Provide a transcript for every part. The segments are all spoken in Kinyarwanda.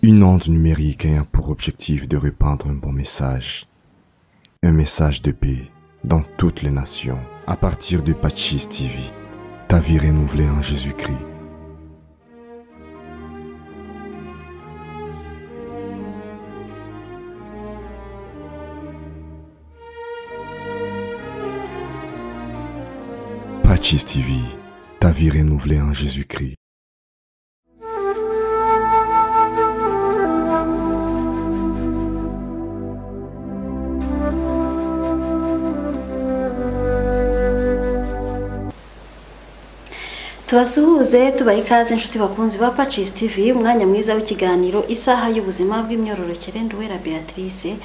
Une onde numérique ayant pour objectif de répandre un bon message. Un message de paix dans toutes les nations à partir de Pachis TV. Ta vie renouvelée en Jésus-Christ. Pachis TV. Ta vie renouvelée en Jésus-Christ. tubasuhuze tubaha ikaze inshuti bakunzi ba pacisi tivi umwanya mwiza w'ikiganiro isaha y'ubuzima bw'imyororokere nduwera beatrice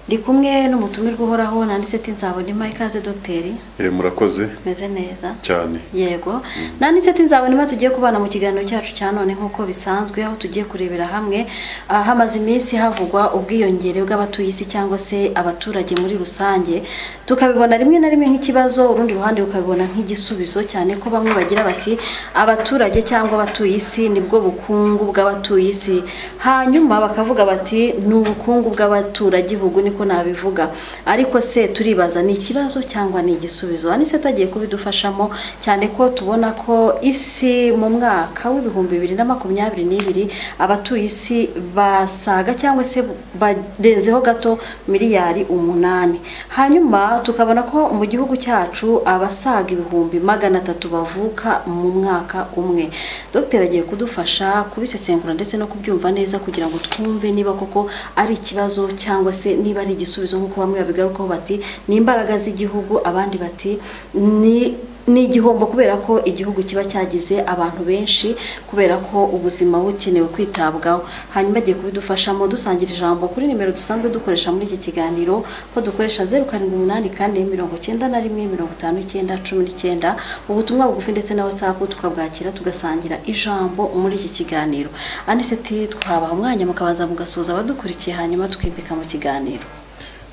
ndi kumwe n'umutumirwa uhoraho nanditse ati nzabona ima ikaze dogiteri Eh, murakoze meze neza cyane yego nanditse ati nzabona ima tugiye kubana mu kiganiro cyacu cya none nk'uko bisanzwe aho tugiye kurebera hamwe ah, hamaze iminsi havugwa ubwiyongere bw'abatuye isi cyangwa se abaturage muri rusange tukabibona rimwe na rimwe nk'ikibazo urundi ruhande rukabibona nk'igisubizo cyane ko bamwe bagira bati abaturage cyangwa abatuye isi nibwo bukungu bw'abatuye isi hanyuma bakavuga bati ni ubukungu bw'abaturagihugu niko nabivuga ariko se turibaza ni ikibazo cyangwa ni igisubizo anise atagiye kubidufashamo cyane ko tubona ko isi mu mwaka w'ibihumbi bibiri na makumyabiri n'ibiri abatuye isi basaga cyangwa se barenzeho gato miliyari umunani hanyuma tukabona ko mu gihugu cyacu abasaga ibihumbi magana atatu bavuka mu mwaka umwe dogiteri agiye kudufasha kubisesengura ndetse no kubyumva neza kugira ngo twumve niba koko ari ikibazo cyangwa se niba ari igisubizo nk'uko bamwe babigarukaho bati ni imbaraga z'igihugu abandi bati ni ni igihombo kubera ko igihugu kiba cyagize abantu benshi kubera ko ubuzima bukenewe kwitabwaho hanyuma agiye kubidufashamo dusangira ijambo kuri nimero dusanzwe dukoresha muri iki kiganiro ko dukoresha zeru karindwi umunani kane mirongo icyenda na rimwe mirongo itanu icyenda cumi n'icyenda ubutumwa bugufi ndetse na watsapu tukabwakira tugasangira ijambo muri iki kiganiro aniseti twabaha umwanya mukabanza mugasoza abadukurikiye hanyuma tukimbika mu kiganiro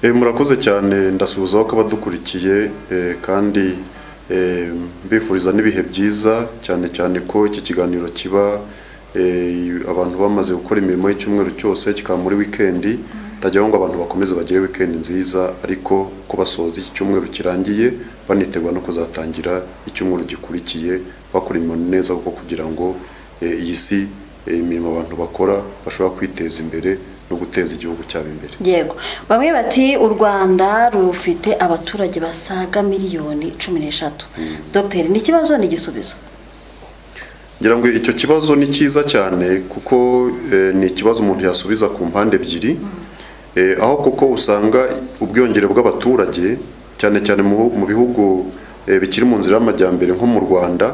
Eh, murakoze cyane ndasuhuzaho ko abadukurikiye eh, kandi eh, mbifuriza n'ibihe byiza cyane cyane ko iki kiganiro kiba eh, abantu bamaze gukora imirimo y'icyumweru cyose kikaba muri wikendi ndajyaho ngo abantu bakomeze bagire wikendi nziza ariko ko basoza iki cyumweru kirangiye banitegura no kuzatangira icyumweru gikurikiye bakora imirimo neza kuko kugira ngo eh, iyi si eh, imirimo abantu bakora bashobora kwiteza imbere no guteza igihugu cyabo imbere yego bamwe bati u rwanda rufite abaturage basaga miliyoni cumi n'eshatu dogiteri ni ikibazo ni igisubizo ngira ngo icyo kibazo ni cyiza cyane kuko eh, ni ikibazo umuntu yasubiza ku mpande ebyiri Eh, aho kuko usanga ubwiyongere bw'abaturage cyane cyane mu bihu- mu bihugu eh, bikiri mu nzira y'amajyambere nko mu rwanda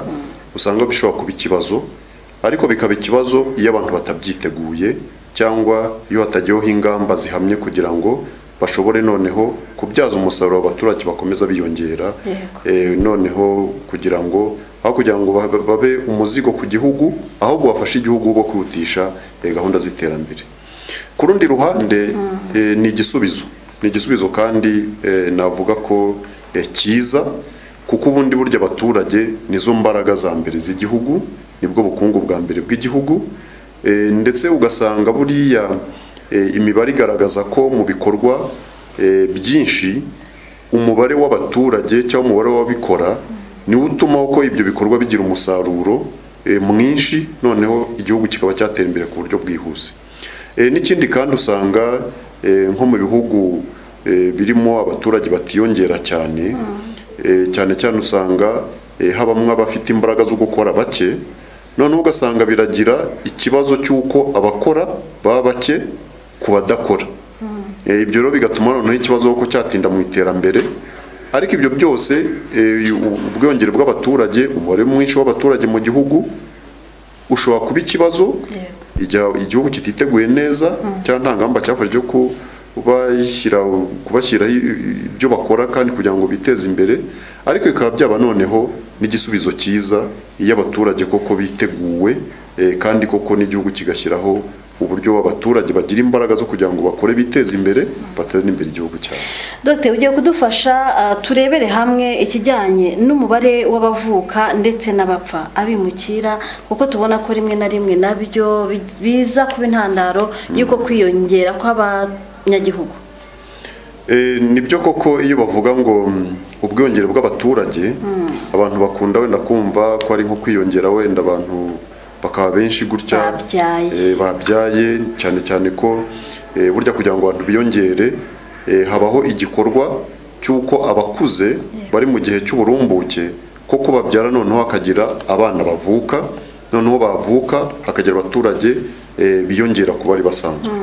usanga bishobora kuba ikibazo ariko bikaba ikibazo iyo abantu batabyiteguye cyangwa iyo hatagiyeho ingamba zihamye kugira ngo bashobore noneho kubyaza umusaruro abaturage bakomeza biyongera Yego. Eh, noneho kugira ngo aho kugira ngo babe- babe umuzigo ku gihugu ahubwo bafashe igihugu bwo kwihutisha eh, gahunda z'iterambere ku rundi ruhande eh, ni igisubizo ni igisubizo kandi eh, navuga ko eh, cyiza kuko ubundi burya abaturage nizo mbaraga za mbere z'igihugu nibwo bukungu bwa mbere bw'igihugu Eh, ndetse ugasanga buriya eh, imibare igaragaza ko mu bikorwa eh, byinshi umubare w'abaturage cyangwa umubare w'ababikora niwo utuma ko ibyo bikorwa bigira umusaruro eh, mwinshi noneho igihugu kikaba cyatera imbere ku buryo bwihuse Eh, n'ikindi kandi usanga eh, nko mu bihugu eh, birimo abaturage batiyongera cyane eh, cyane cyane usanga eh, habamwe abafite imbaraga zo gukora bake noneho ugasanga biragira ikibazo cy'uko abakora baba bake ku badakora Eh, ibyo rero bigatuma noneho ikibazo ko cyatinda mu iterambere ariko ibyo byose eh, u- ubwiyongere bw'abaturage umubare mwinshi w'abaturage mu gihugu ushobora kuba ikibazo igihe igihugu kititeguye neza cyangwa nta ngamba cyafashe cyo kubashyira kubashyiraho i- i- ibyo bakora kandi kugira ngo biteze imbere ariko bikaba byaba noneho n'igisubizo cyiza iyo abaturage koko biteguwe eh, kandi koko n'igihugu kigashyiraho uburyo abaturage bagira imbaraga zo kugira ngo bakore biteze imbere bateze imbere igihugu cyabo dogiteri ugiye kudufasha ah, turebere hamwe ikijyanye n'umubare w'abavuka ndetse n'abapfa abimukira kuko tubona ko rimwe na rimwe nabyo bi- biza kuba intandaro y'uko kwiyongera kw'abanyagihugu Eh, nibyo koko iyo bavuga ngo mm, ubwiyongere bw'abaturage abantu bakunda wenda kumva ko ari nko kwiyongera wenda abantu bakaba benshi gutya Babyaye. eh, babyaye cyane cyane ko eh, burya kugira ngo abantu biyongere eh, habaho igikorwa cy'uko abakuze bari mu gihe cy'uburumbuke koko babyara noneho hakagira abana bavuka noneho bavuka hakagira abaturage eh, biyongera ku bari basanzwe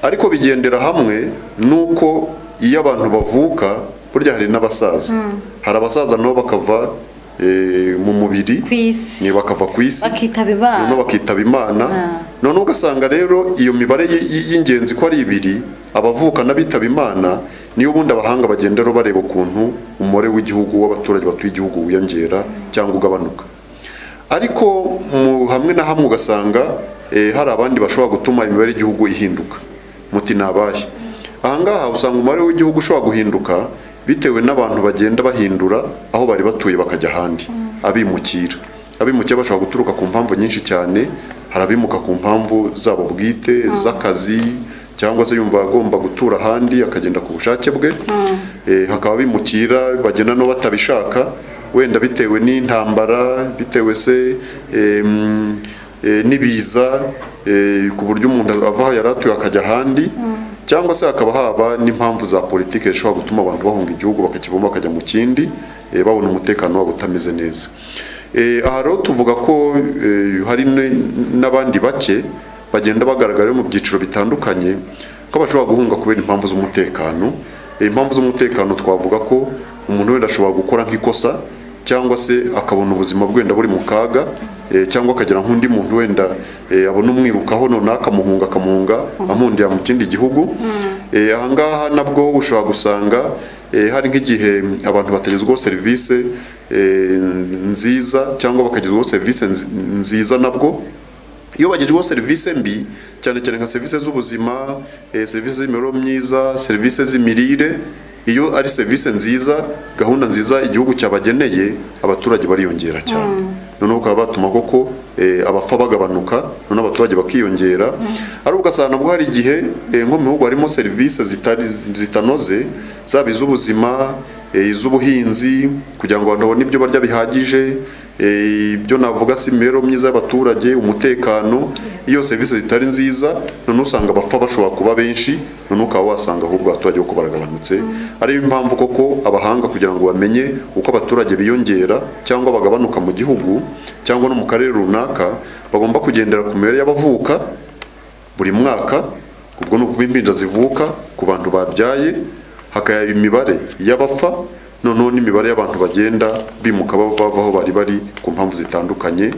ariko bigendera hamwe nuko iyo abantu bavuka burya hari n'abasaza hari abasaza nabo bakava eh, mu mubiri ku isi ni bakava ku isi bakitaba imana noneho bakitaba imana Ah. noneho ugasanga rero iyo mibare y- y- y'ingenzi ko ari ibiri abavuka n'abitaba imana niyo ubundi abahanga bagenderaho bareba ukuntu umubare w'igihugu w'abaturage batuye igihugu wiyongera cyangwa ugabanuka ariko mu hamwe na hamwe ugasanga eh, hari abandi bashobora gutuma imibare y'igihugu ihinduka muti ni abahe ahangaha usanga umubare w'igihugu ushobora guhinduka bitewe n'abantu bagenda bahindura aho bari batuye bakajya ahandi abimukira abimukira bashobora guturuka ku mpamvu nyinshi cyane hari abimuka ku mpamvu zabo bwite z'akazi cyangwa se yumva agomba gutura ahandi akagenda ku bushake bwe Eh, hakaba abimukira bagenda no batabishaka wenda bitewe n'intambara bitewe se em, eh, n'ibiza eh, ku buryo umuntu ava aho yari atuye akajya ahandi cyangwa se hakaba haba n'impamvu za politiki zishobora gutuma abantu bahunga igihugu bakakivamo bakajya mu kindi eh, babona umutekano wabo utameze neza Eh, aha rero tuvuga ko eh, hari n- n'abandi bake bagenda bagaragara mu byiciro bitandukanye ko bashobora guhunga kubera impamvu z'umutekano Eh, impamvu z'umutekano twavuga ko umuntu wenda ashobora gukora nk'ikosa cyangwa se akabona ubuzima bwe wenda buri mu kaga eh, cyangwa akagira nk'undi muntu wenda eh, abona umwirukaho noneho akamuhunga akamuhunga amundira mu kindi gihugu Eh, ahangaha nabwo ushobora gusanga eh, hari nk'igihe abantu batagezwaho serivisi eh, nziza cyangwa bakagezwaho serivisi nzi- nziza nabwo iyo bagezweho serivisi mbi cyane cyane nka serivisi z'ubuzima eh, serivisi z'imibereho myiza serivisi z'imirire iyo ari serivisi nziza gahunda nziza igihugu cyabageneye abaturage bariyongera cyane noneho bakaba batuma koko eh, abapfa bagabanuka noneho abaturage bakiyongera ari ugasanga nabwo hari igihe eh, nko mu bihugu harimo serivisi zitari zitanoze zaba iz'ubuzima eh, iz'ubuhinzi kugira ngo abantu babone ibyo barya bihagije Eh, ibyo navuga si imibereho myiza y'abaturage umutekano iyo serivisi zitari nziza noneho usanga abapfa bashobora kuba benshi noneho ukaba wasanga ahubwo abaturage uko baragabanutse ariyo mpamvu koko abahanga kugira ngo bamenye uko abaturage biyongera cyangwa bagabanuka mu gihugu cyangwa no mu karere runaka bagomba kugendera ku mibare y'abavuka buri mwaka ubwo ni ukuva impinja zivuka ku bantu babyaye hakaba imibare y'abapfa noneho n'imibare y'abantu bagenda bimuka bava bava aho bari bari ku mpamvu zitandukanye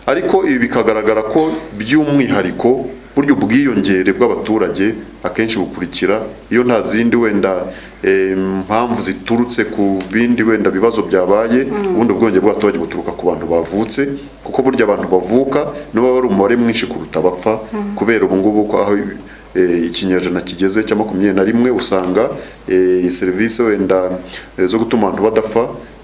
ariko ibi bikagaragara ko by'umwihariko burya ubwiyongere bw'abaturage akenshi bukurikira iyo nta zindi wenda eh, mpamvu ziturutse ku bindi wenda bibazo byabaye ubundi ubwiyongere bw'abaturage buturuka ku bantu bavutse kuko burya abantu bavuka nibo baba ari umubare mwinshi kuruta abapfa kubera ubu ngubu ko aho eh, ikinyejana kigeze cya makumyabiri na rimwe usanga eh, serivisi wenda eh, zo gutuma abantu badapfa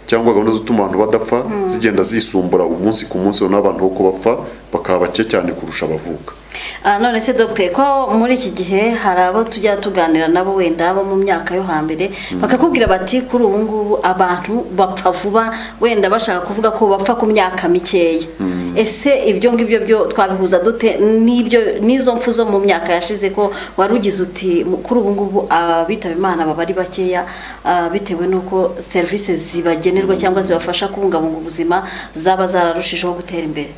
cyangwa gahunda zo gutuma abantu badapfa zigenda zisumbura umunsi ku munsi noneho abantu uko bapfa bakaba bake cyane kurusha abavuka Ah, none se dogiteri ko muri iki gihe hari abo tujya tuganira nabo wenda abo mu myaka yo hambere bakakubwira bati kuri ubu ngubu abantu bapfa vuba wenda bashaka kuvuga ko bapfa ku myaka mikeya ese ibyo ngibyo byo twabihuza dute n'ibyo n'izo mpfu zo mu myaka yashize ko wari ugize uti mu- kuri ubu ngubu abitaba imana baba ari bakeya ah, bitewe n'uko serivisi zibagenerwa cyangwa zibafasha kubungabunga ubuzima zaba zararushijeho gutera imbere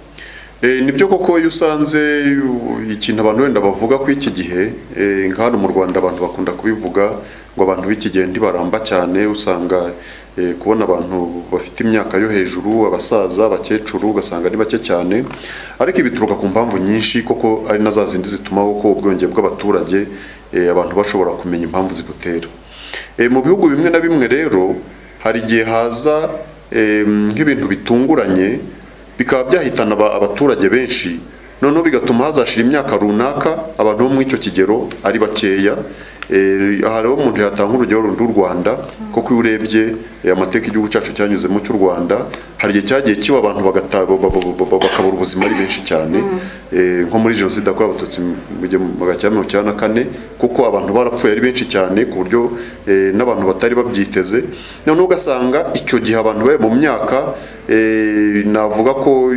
Eh, nibyo koko iyo usanze u- ikintu abantu wenda bavuga ko iki gihe eh, nka hano mu Rwanda abantu bakunda kubivuga ngo abantu b'iki gihe ntibaramba cyane usanga eh, kubona abantu bafite imyaka yo hejuru abasaza abakecuru ugasanga ni bake cyane ariko ibituruka ku mpamvu nyinshi koko ari na za zindi zituma koko ubwenge bw'abaturage eh, abantu bashobora kumenya impamvu zibutera Eh, mu bihugu bimwe na bimwe rero hari igihe haza eh, nk'ibintu bitunguranye bikaba byahitana aba- abaturage benshi noneho bigatuma hazashira imyaka runaka abantu bo muri icyo kigero ari bakeya Eh, aha rero umuntu yatanga urugero rundi u rwanda kuko iyo urebye eh, amateka igihugu cyacu cyanyuzemo cy'u rwanda hari igihe cyagiye kiba abantu bagata- ba- ba- ba- ba- bakabura ubuzima ari benshi cyane Eh, nko muri jenoside yakorewe abatutsi mu gihumbi magana cyenda mirongo icyenda na kane kuko abantu barapfuye ari benshi cyane ku buryo eh, n'abantu batari babyiteze noneho ugasanga icyo gihe abantu bari mu myaka eh, navuga ko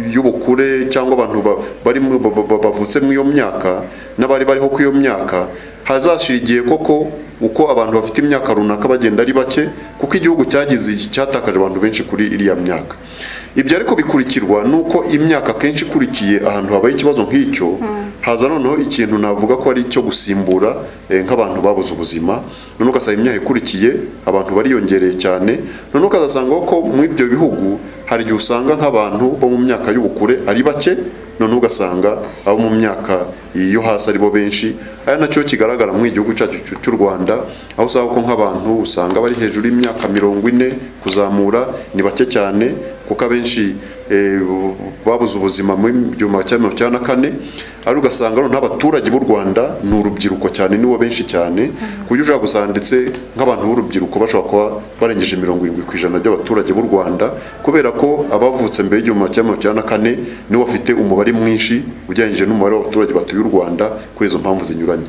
y'ubukure cyangwa abantu ba- barimo- ba- ba- ba- bavutse muri iyo myaka n'abari bariho kuri iyo myaka hazashira igihe koko uko abantu bafite imyaka runaka bagenda ari bake kuko igihugu cyagize cyatakaje abantu benshi kuri iriya myaka ibyo ariko bikurikirwa nuko imyaka kenshi ikurikiye ahantu habaye ikibazo nk'icyo haza noneho ikintu navuga ko ari icyo gusimbura eh, nk'abantu babuze ubuzima noneho ugasanga imyaka ikurikiye abantu bariyongereye cyane noneho ukazasanga ko muri ibyo bihugu hari igihe usanga nk'abantu bo mu myaka y'ubukure ari bake noneho ugasanga abo mu myaka yo hasi aribo benshi aya nacyo kigaragara mu igihugu cyacu cy'u- cy'u rwanda aho usanga ko nk'abantu usanga bari hejuru y'imyaka mirongo ine kuzamura ni bake cyane kuko abenshi eh, bu- babuze ubuzima mu gihumbi cya mirongo icyenda na kane ari ugasanga noneho n'abaturage b'u rwanda ni urubyiruko cyane nibo benshi cyane ku buryo ushobora gusanga ndetse nk'abantu b'urubyiruko bashobora kuba barengeje mirongo irindwi ku ijana by'abaturage b'u rwanda kubera ko abavutse mbere y'igihumbi cya mirongo icyenda na kane nibo bafite umubare mwinshi ugereranyije n'umubare w'abaturage batuye u rwanda kuri izo mpamvu zinyuranye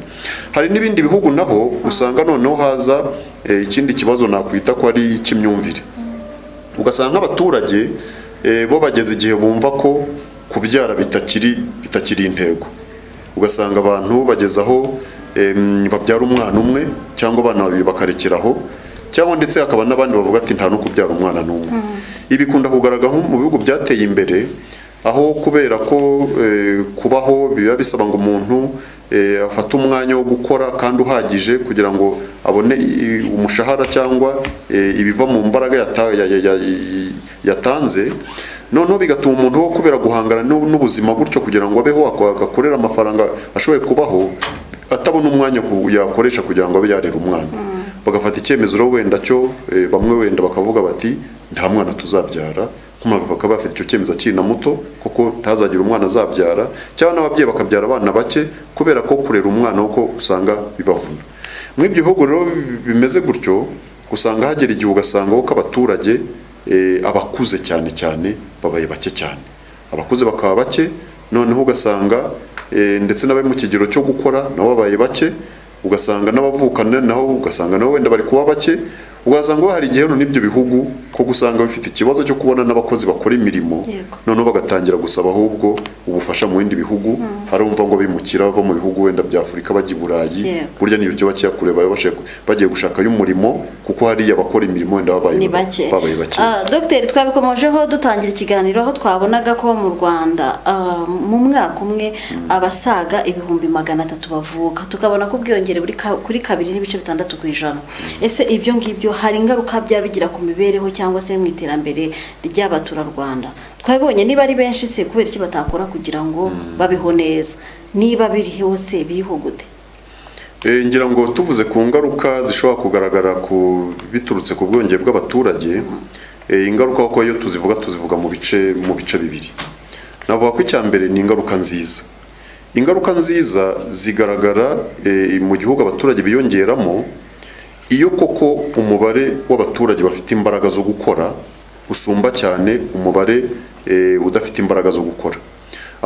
hari n'ibindi bihugu naho usanga noneho haza eh, ikindi kibazo nakwita ko ari icy'imyumvire ugasanga nk'abaturage eh, bo bageze igihe bumva ko kubyara bitakiri bitakiri intego ugasanga abantu bageze aho em, babyara umwana umwe cyangwa abana babiri bakarekeraho cyangwa ndetse hakaba n'abandi bavuga ati nta no kubyara umwana n'umwe ibi bikunda kugaragara nko mu bihugu byateye imbere aho kubera ko eh, kubaho biba bisaba ngo umuntu eh, afate umwanya wo gukora kandi uhagije kugira ngo abone i- umushahara cyangwa eh, ibiva mu mbaraga yata- ya- ya- ya- i- yatanze noneho bigatuma umuntu wo kubera guhangana n'u- n'ubuzima gutyo kugira ngo abeho ak- agakorere amafaranga ashoboye kubaho atabona umwanya ku- yakoresha kugira ngo abe yarera umwana bagafata icyemezo rero wenda cyo eh, bamwe wenda bakavuga bati nta mwana tuzabyara nk'umugabo akaba afite icyo cyemezo akiri na muto kuko ntazagira umwana azabyara cyangwa n'ababyeyi bakabyara abana bake kubera ko kurera umwana kuko usanga bibavuna muri ibyo bihugu rero bimeze gutyo usanga hagera igihe ugasanga ko abaturage eh, abakuze cyane cyane babaye bake cyane abakuze bakaba bake noneho ugasanga eh, ndetse n'abari mu kigero cyo gukora nabo babaye bake ugasanga n'abavukana naho ugasanga nabo wenda bari kuba bake ugasanga hari igihe hano n'ibyo bihugu ko gusanga bifite ikibazo cyo kubona n'abakozi bakora imirimo Yego. noneho bagatangira gusaba ahubwo ubufasha mu bindi bihugu hari abumva ngo bimukira bava mu bihugu wenda bya Afurika bajya i Burayi Yego. burya niyo cyo bakiya kure baba bashaka- bagiye gushakayo umurimo kuko hariya abakora imirimo wenda babaye ni bake babaye bake Ah, dogiteri twabikomojeho dutangira ikiganiro aho twabonaga ko mu rwanda ah, mu mwaka umwe abasaga ibihumbi magana atatu bavuka tukabona ko ubwiyongere buri ka- kuri kabiri n'ibice bitandatu ku ijana ese ibyo ngibyo hari ingaruka byaba bigira ku mibereho cyangwa se mu iterambere ry'abaturarwanda twabibonye niba ari benshi se kubera iki batakora kugira ngo babeho neza niba biri hose bihugute Eh, ngira ngo tuvuze ku ngaruka zishobora kugaragara ku biturutse ku bwiyongere bw'abaturage eh, ingaruka kuko iyo tuzivuga tuzivuga mu bice mu bice bibiri navuga ko icya mbere ni ingaruka nziza ingaruka nziza zigaragara eh, mu gihugu abaturage biyongeramo iyo koko umubare w'abaturage bafite imbaraga zo gukora usumba cyane umubare eh, udafite imbaraga zo gukora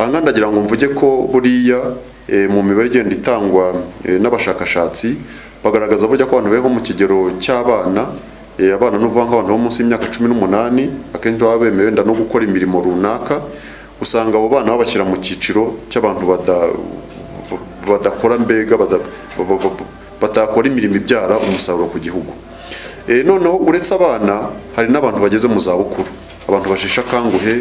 aha ngaha ndagira ngo mvuge ko buriya eh, mu mibare igenda itangwa eh, n'abashakashatsi bagaragaza burya ko abantu beho mu kigero cy'abana Eh, abana n'uvuga nk'abantu bo munsi y'imyaka cumi n'umunani akenshi baba bemewe wenda no gukora imirimo runaka usanga abo bana babashyira mu cyiciro cy'abantu bada- badakora mbega bada- ba- ba- ba- batakora imirimo ibyara umusaruro ku gihugu Eh, noneho uretse abana hari n'abantu bageze mu zabukuru abantu basheshe akanguhe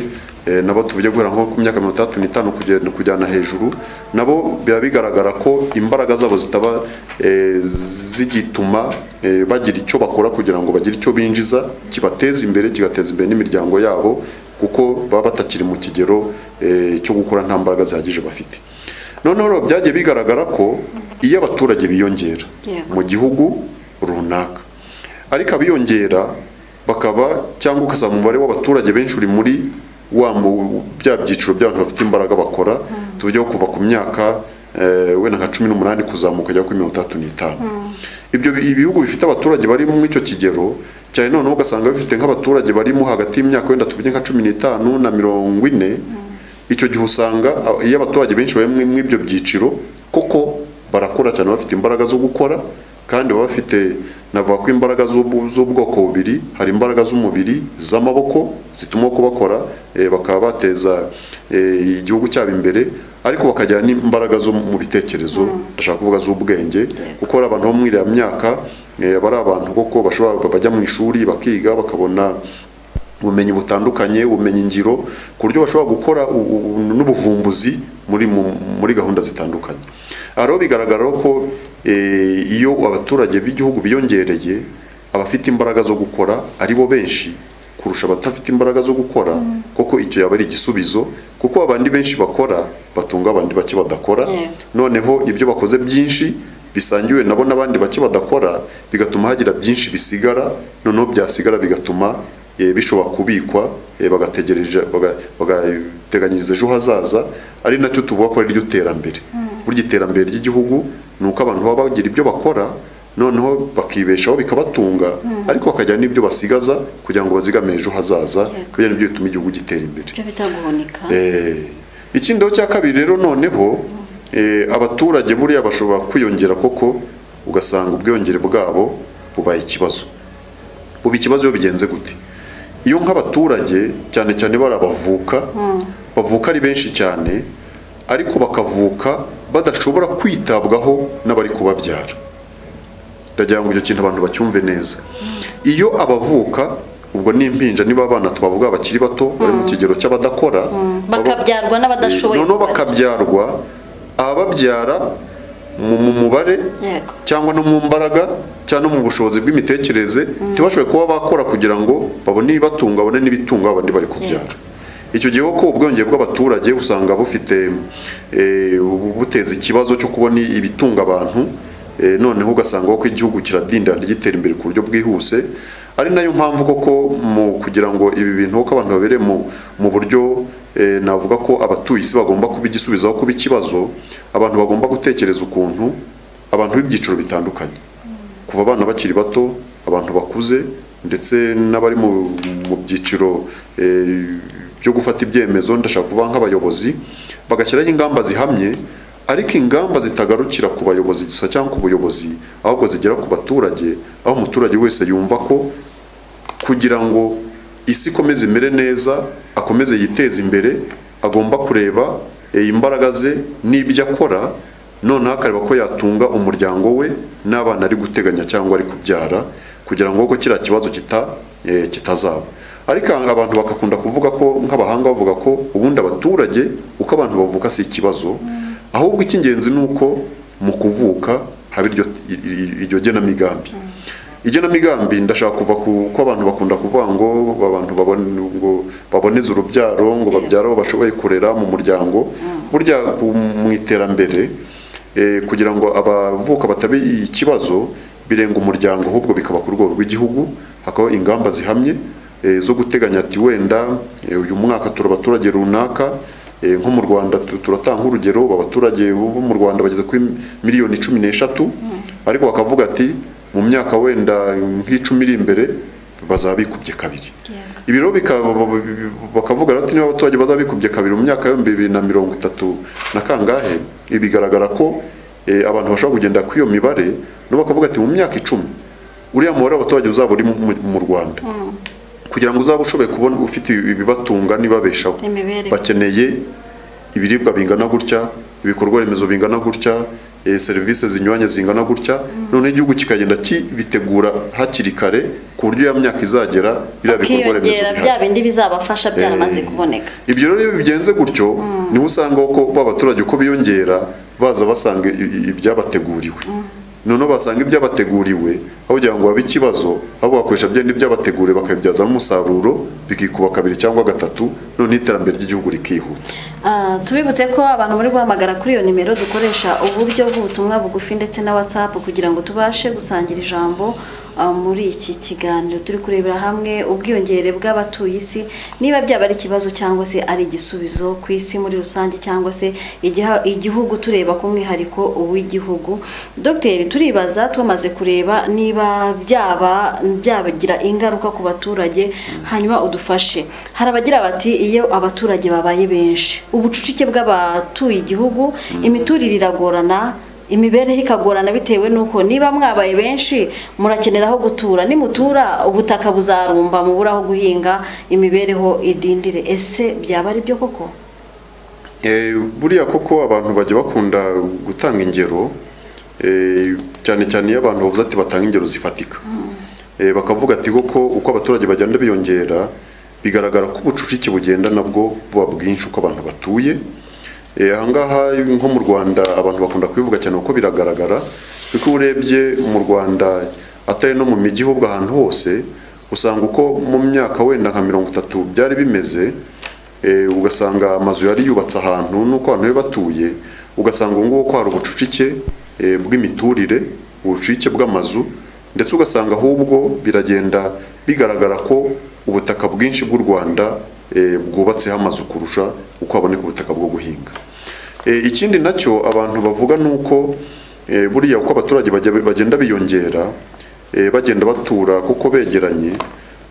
eh, nabo tuvuge guhera nko ku myaka mirongo itandatu n'itanu kugenda kujyana hejuru nabo biba bigaragara ko imbaraga zabo zitaba eh, zigituma eh, bagira icyo bakora kugira ngo bagire icyo binjiza kibateza imbere kigateza imbere n'imiryango yabo kuko baba batakiri mu kigero eh, cyo gukora nta mbaraga zihagije bafite noneho rero byagiye bigaragara ko iyo abaturage biyongera Yego. mu gihugu runaka ariko abiyongera bakaba cyangwa ugasanga umubare w'abaturage benshi uri muri wa mu- bya byiciro by'abantu bafite imbaraga bakora tujyaho kuva ku myaka eh, wenda nka cumi n'umunani kuzamuka ajya kuri mirongo itandatu n'itanu ibyo bi- ibihugu bifite abaturage bari mu icyo kigero cyane noneho ugasanga bifite nk'abaturage barimo hagati y'imyaka wenda tuvuge nka cumi n'itanu na mirongo ine icyo gihe usanga a- iyo abaturage benshi bari muri ibyo byiciro koko barakora cyane bafite imbaraga zo gukora kandi baba bafite navuga ko imbaraga z'ubu- z'ubwoko bubiri hari imbaraga z'umubiri z'amaboko zituma uko bakora eh, bakaba bateza eh, igihugu cyabo imbere ariko bakagira n'imbaraga zo mu bitekerezo ndashaka kuvuga z'ubwenge kuko hari abantu bo muri iriya myaka eh, bari abantu koko bashobora bajya mu ishuri bakiga bakabona ubumenyi butandukanye ubumenyi ngiro ku buryo bashobora gukora u- u- n'ubuvumbuzi muri mu- muri gahunda zitandukanye aha rero bigaragara ko eh, iyo abaturage b'igihugu biyongereye abafite imbaraga zo gukora ari bo benshi kurusha abatafite imbaraga zo gukora koko icyo yaba ari igisubizo kuko abandi benshi bakora batunga abandi bake badakora Yego. noneho ibyo bakoze byinshi bisangiwe nabo n'abandi bake badakora bigatuma hagira byinshi bisigara noneho byasigara bigatuma eh, bishobora kubikwa eh, bagategereje baga- bagateganyiriza ejo hazaza ari nacyo tuvuga ko ari ryo terambere burya iterambere ry'igihugu ni uko abantu baba bagira ibyo bakora noneho bakibeshaho bikabatunga ariko bakagira n'ibyo basigaza kugira ngo bazigame ejo hazaza Yego. kugira nibyo bituma igihugu gitera imbere ibyo bita guhunika Eh, ikindaho cya kabiri rero noneho eh, abaturage buriya bashobora kwiyongera koko ugasanga ubwiyongere bwabo bubaye ikibazo buba ikibazo iyo bigenze gute iyo nk'abaturage cyane cyane bari abavuka bavuka ari benshi cyane ariko bakavuka badashobora kwitabwaho n'abari kubabyara ndagira ngo icyo kintu abantu bacyumve neza iyo abavuka ubwo n'impinja niba abana twavuga bakiri bato bari mu kigero cy'abadakora baba- bakabyarwa n'abadashoboye noneho kubarya. bakabyarwa abababyara mu mu mubare yego cyangwa no mu mbaraga cyangwa no mu bushobozi bw'imitekerereze ntibashoboye kuba bakora kugira ngo babone ibibatunga babone n'ibitunga abandi bari kubyara icyo gihe koko ubwiyongere bw'abaturage usanga bufite eh, bu- buteza ikibazo cyo kubona ibitunga abantu eh, noneho ugasanga ko igihugu kiradindira ntigitera imbere ku buryo bwihuse ari nayo mpamvu koko mu kugira ngo ibi bintu ko abantu babere mu mu buryo eh, navuga ko abatuye isi bagomba kuba igisubizo aho kuba ikibazo abantu bagomba gutekereza ukuntu abantu b'ibyiciro bitandukanye kuva abana bakiri bato abantu bakuze ndetse n'abari mu mu byiciro eh, byo gufata ibyemezo ndashaka kuvuga nk'abayobozi bagashyiraho ingamba zihamye ariko ingamba zitagarukira ku bayobozi gusa cyangwa ku buyobozi ahubwo zigera ku baturage aho umuturage wese yumva ko kugira ngo isi ikomeze imere neza akomeze yiteze imbere agomba kureba eh, imbaraga ze n'ibyo akora noneho akareba ko yatunga umuryango we n'abana ari guteganya cyangwa ari kubyara kugira ngo ko kiriya kibazo kita, eh, kitazaba ariko abantu bakakunda kuvuga ko nk'abahanga bavuga ko ubundi abaturage uko abantu bavuka si ikibazo ahubwo icy'ingenzi ni uko mu kuvuka haba iryo, iryo genamigambi igenamigambi ndashaka kuva ku ko abantu bakunda kuvuga ngo abantu babone ngo baboneze urubyaro ngo babyare abo bashoboye kurera mu muryango burya ku- mu iterambere eh, kugira ngo abavuka batabe ikibazo birenga umuryango ahubwo bikaba ku rwego rw'igihugu hakabaho ingamba zihamye eh, zo guteganya ati wenda eh, uyu mwaka tura abaturage runaka Eh, nko mu rwanda tu- turatanga urugero abaturage bo mu rwanda bageze kuri miliyoni cumi n'eshatu ariko bakavuga ati mu myaka wenda nk'icumi iri imbere bazaba bikubye kabiri ibi rero bika- ba- ba- bakavuga rero ati niba abaturage bazaba bikubye kabiri mu myaka y'ibihumbi bibiri na mirongo itatu na kangahe ibi bigaragara ko eh, abantu bashobora kugenda kuri iyo mibare nabo bakavuga ati mu myaka icumi uriya mubare w'abaturage uzaba uri mu- mu- mu rwanda kugira ngo uzabe ushoboye kubona ufite ibibatunga nibabeshaho Imibereho. bakeneye ibiribwa bingana gutya ibikorwa remezo bingana gutya eh, serivisi zinyuranye zingana gutya noneho igihugu kikagenda kibitegura hakiri kare ku buryo ya myaka izagera biriya bikorwa remezo bakiyongera bihari bya bindi bizabafasha byaramaze kuboneka ibyo rero iyo bigenze gutyo niho usanga ko ba baturage uko biyongera baza basanga i- i- ibyabateguriwe noneho basanga ibyabateguriwe aho kugira ngo babe ikibazo aho bakoresha bya n'ibyabateguriwe bakabibyazamo umusaruro bikikuba kabiri cyangwa gatatu noneho iterambere ry'igihugu rikihuta Ah, tubibutse ko abantu muri guhamagara kuri iyo nimero dukoresha uburyo bw'ubutumwa bugufi ndetse na whatsapp kugira ngo tubashe gusangira ijambo ah, muri iki kiganiro turi kurebera hamwe ubwiyongere bw'abatuye isi niba byaba ari ikibazo cyangwa se ari igisubizo ku isi muri rusange cyangwa se igiha- igihugu tureba ku mwihariko w'igihugu dogiteri turibaza twamaze kureba niba byaba byabagira ingaruka ku baturage hanyuma udufashe hari abagira bati iyo abaturage babaye benshi ubucucike bw'abatuye igihugu imiturire iragorana imibereho ikagorana bitewe n'uko niba mwabaye benshi murakenera aho gutura nimutura ubutaka buzarumba mubura aho guhinga imibereho idindire ese byaba ari byo koko Eh, buriya koko abantu bajya bakunda gutanga ingero eh, cyane cyane iyo abantu bavuze ati batanga ingero zifatika Eh, bakavuga ati koko uko abaturage bagenda biyongera bigaragara ko ubucucike bugenda nabwo buba bwinshi uko abantu batuye Eh, ahangaha nko mu rwanda abantu bakunda kubivuga cyane kuko biragaragara kuko iyo urebye mu rwanda atari no mu mijyi ahubwo ahantu hose usanga uko mu myaka wenda nka mirongo itatu byari bimeze Eh, ugasanga amazu yari yubatse ahantu n'uko abantu bari batuye ugasanga ubu ngubu ko hari ubucucike eh, bw'imiturire ubucucike bw'amazu ndetse ugasanga ahubwo biragenda bigaragara ko ubutaka bwinshi bw'u rwanda eh, bwubatseho amazu kurusha uko haboneka ubutaka bwo guhinga Eh, ikindi nacyo abantu bavuga ni uko eh, buriya uko abaturage bajya- bagenda biyongera eh, bagenda batura kuko begeranye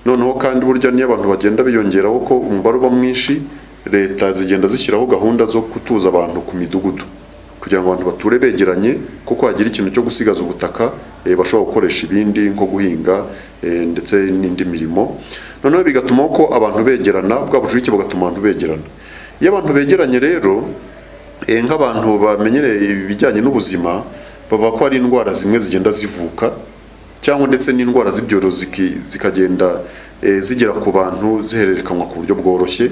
noneho kandi burya niyo abantu bagenda biyongeraho ko umubare uba mwinshi leta zigenda zishyiraho gahunda zo gutuza abantu ku midugudu kugira ngo abantu bature begeranye kuko hagira ikintu cyo gusigaza ubutaka eh, bashobora gukoresha ibindi nko guhinga eh, ndetse n'indi mirimo noneho bigatuma ko abantu begerana bwa bucucike bugatuma abantu begerana iyo abantu begeranye rero Eh, nk'abantu bamenyereye ibijyanye n'ubuzima bavuga ko hari indwara zimwe zigenda zivuka cyangwa ndetse n'indwara z'ibyorezo ziki- zikagenda eh, zigera ku bantu zihererekanwa ku buryo bworoshye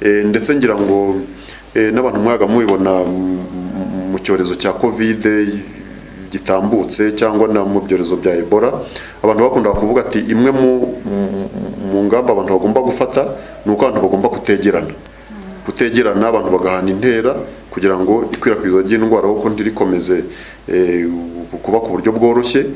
Eh, ndetse ngira ngo eh, n'abantu mwaga mubibona m- m- mu cyorezo cya kovide gitambutse cyangwa na mu byorezo bya Ebola abantu bakundaga kuvuga ati imwe mu, mu- mu ngamba abantu bagomba gufata ni uko abantu bagomba kutegerana kutegerana abantu bagahana intera kugira ngo ikwirakwizwa ry'indwara kuko ntirikomeze eh, kuba ku buryo bworoshye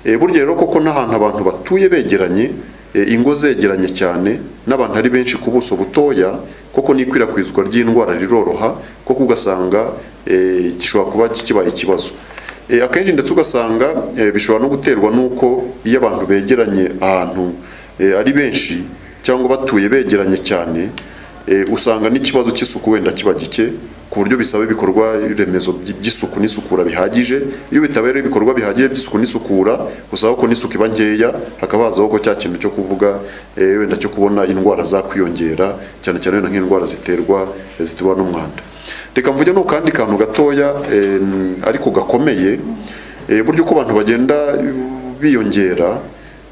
Eh, burya rero koko n'ahantu abantu batuye begeranye eh, ingo zegeranye cyane n'abantu ari benshi ku buso butoya koko n'ikwirakwizwa ry'indwara riroroha koko ugasanga eh, gishobora kuba kibaye ikibazo Eh, akenshi ndetse ugasanga eh, bishobora no guterwa n'uko iyo abantu begeranye ahantu eh, ari benshi cyangwa batuye begeranye cyane eh, usanga n'ikibazo cy'isuku wenda kiba gike ku buryo bisaba ibikorwa remezo by- by'isuku n'isukura bihagije iyo bitabaye ibikorwa bihagije by'isuku n'isukura usanga ko n'isuku iba nkeya hakaba hazaho ko cya kintu cyo kuvuga eh, wenda cyo kubona indwara zakwiyongera cyane cyane wenda nk'indwara ziterwa eh, ziterwa n'umwanda reka mvuge no kandi kantu gatoya em, ariko gakomeye eh, buryo uko abantu bagenda biyongera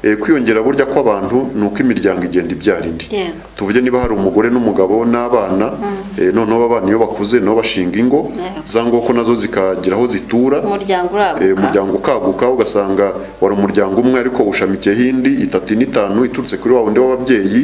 eh, kwiyongera burya kw'abantu ni uko imiryango igenda ibyara indi Yego. tuvuge niba hari umugore n'umugabo n'abana eh, noneho abana iyo bakuze nabo bashinga ingo Yego. za ngoko nazo zikagira aho zitura umuryango Eh, uraguka umuryango ukaguka ugasanga wari umuryango umwe ariko ushamikiyeho indi itatu n'itanu iturutse kuri wa wundi w'ababyeyi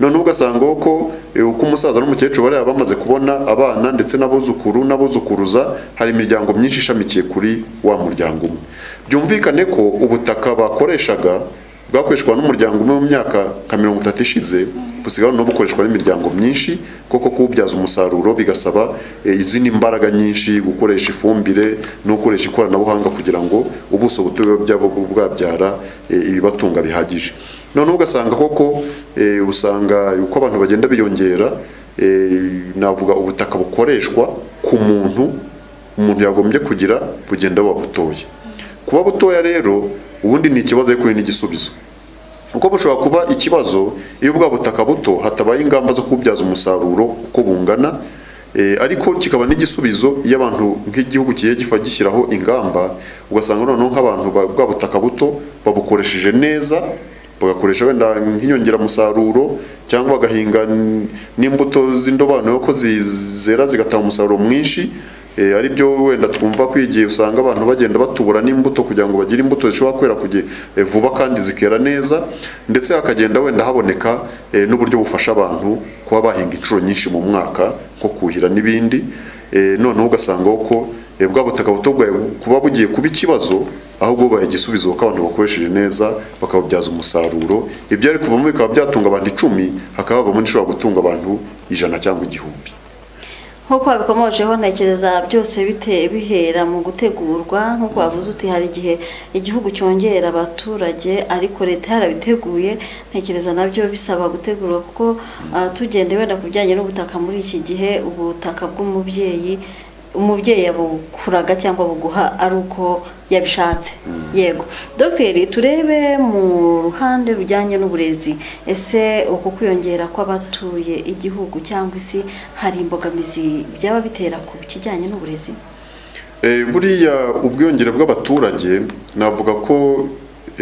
noneho ugasanga ko eh, uko umusaza n'umukecuru bari bamaze kubona abana ndetse n'abuzukuru n'abuzukuruza hari imiryango myinshi ishamikiye kuri wa muryango umwe byumvikane ko ubutaka bakoreshaga bwakoreshwa n'umuryango umwe mu myaka nka mirongo itatu ishize busigaye no bukoreshwa n'imiryango myinshi kuko kuwubyaza umusaruro bigasaba eh, izindi mbaraga nyinshi gukoresha ifumbire no gukoresha ikoranabuhanga kugira ngo ubuso buto biba byaba bwabyara eh, ibibatunga bihagije noneho ugasanga koko eh, usanga uko abantu bagenda biyongera eh, navuga ubutaka bukoreshwa ku muntu umuntu yagombye kugira bugenda buba butoya kuba butoya rero ubundi ni ikibazo ariko ni n'igisubizo kuko bushobora kuba ikibazo iyo bwa butaka buto hatabaye ingamba zo kubyaza umusaruro uko bungana eh, ariko kikaba n'igisubizo iyo abantu nk'igihugu kigiye gifa gishyiraho ingamba ugasanga noneho nk'abantu ba- bwa butaka buto babukoresheje neza bagakoresha wenda nk'inyongeramusaruro cyangwa bagahinga n- n'imbuto z'indobanure ko zi- zera zigatanga umusaruro mwinshi Eh, ari byo wenda twumva ko igihe usanga abantu bagenda batubura n'imbuto kugira ngo bagire imbuto zishobora kwera ku gihe eh, vuba kandi zikera neza ndetse hakagenda wenda haboneka eh, n'uburyo bufasha abantu kuba bahinga inshuro nyinshi mu mwaka nko kuhira n'ibindi Eh, noneho ugasanga ko eh, bwa butaka buto bwawe kuba bugiye kuba ikibazo ahubwo bubaye igisubizo kuko abantu bakoresheje neza bakababyaza umusaruro ibyari kuvamo bikaba byatunga abantu icumi hakaba havamo n'ishobora gutunga abantu ijana cyangwa igihumbi nk'uko babikomojeho ntekereza byose bite bihera mu gutegurwa nk'uko wavuze uti hari igihe igihugu cyongera abaturage ariko leta yarabiteguye ntekereza nabyo bisaba gutegurwa kuko ah, tugenda wenda ku bijyanye n'ubutaka muri iki gihe ubutaka bw'umubyeyi umubyeyi yabukuraga cyangwa buguha ari uko yabishatse yego dogiteri turebe mu ruhande rujyanye n'uburezi ese uku kwiyongera kw'abatuye igihugu cyangwa isi hari imbogamizi byaba bitera ku kijyanye n'uburezi Eh, buriya ubwiyongere bw'abaturage navuga ko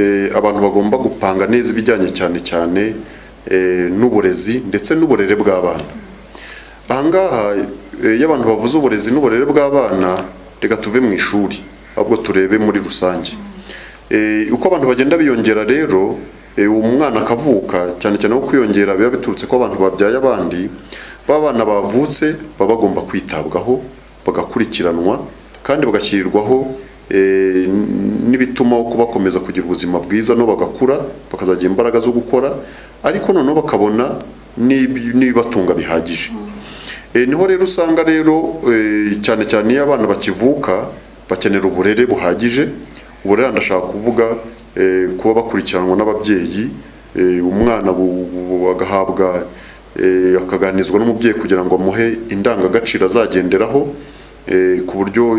eh, abantu bagomba gupanga neza ibijyanye cyane cyane eh, n'uburezi ndetse n'uburere bw'abana ahangaha eh, iyo abantu bavuze uburezi n'uburere bw'abana reka tuve mu ishuri ahubwo turebe muri rusange Eh, uko abantu bagenda biyongera rero eh, uwo mwana akavuka cyane cyane nko kwiyongera biba biturutse ko abantu babyaye abandi ba bana bavutse baba bagomba kwitabwaho bagakurikiranwa kandi bagashyirirwaho eh, n- n'ibituma ko bakomeza kugira ubuzima bwiza no bagakura bakazagira imbaraga zo gukora ariko noneho bakabona n'ib- n'ibibatunga bihagije Eh, niho rero usanga rero eh, cyane cyane iyo abana bakivuka bakenera uburere buhagije uburere ndashaka kuvuga eh, kuba bakurikiranwa n'ababyeyi eh, umwana bu- bu- agahabwa eh, akaganizwa n'umubyeyi kugira ngo amuhe indangagaciro azagenderaho eh, ku buryo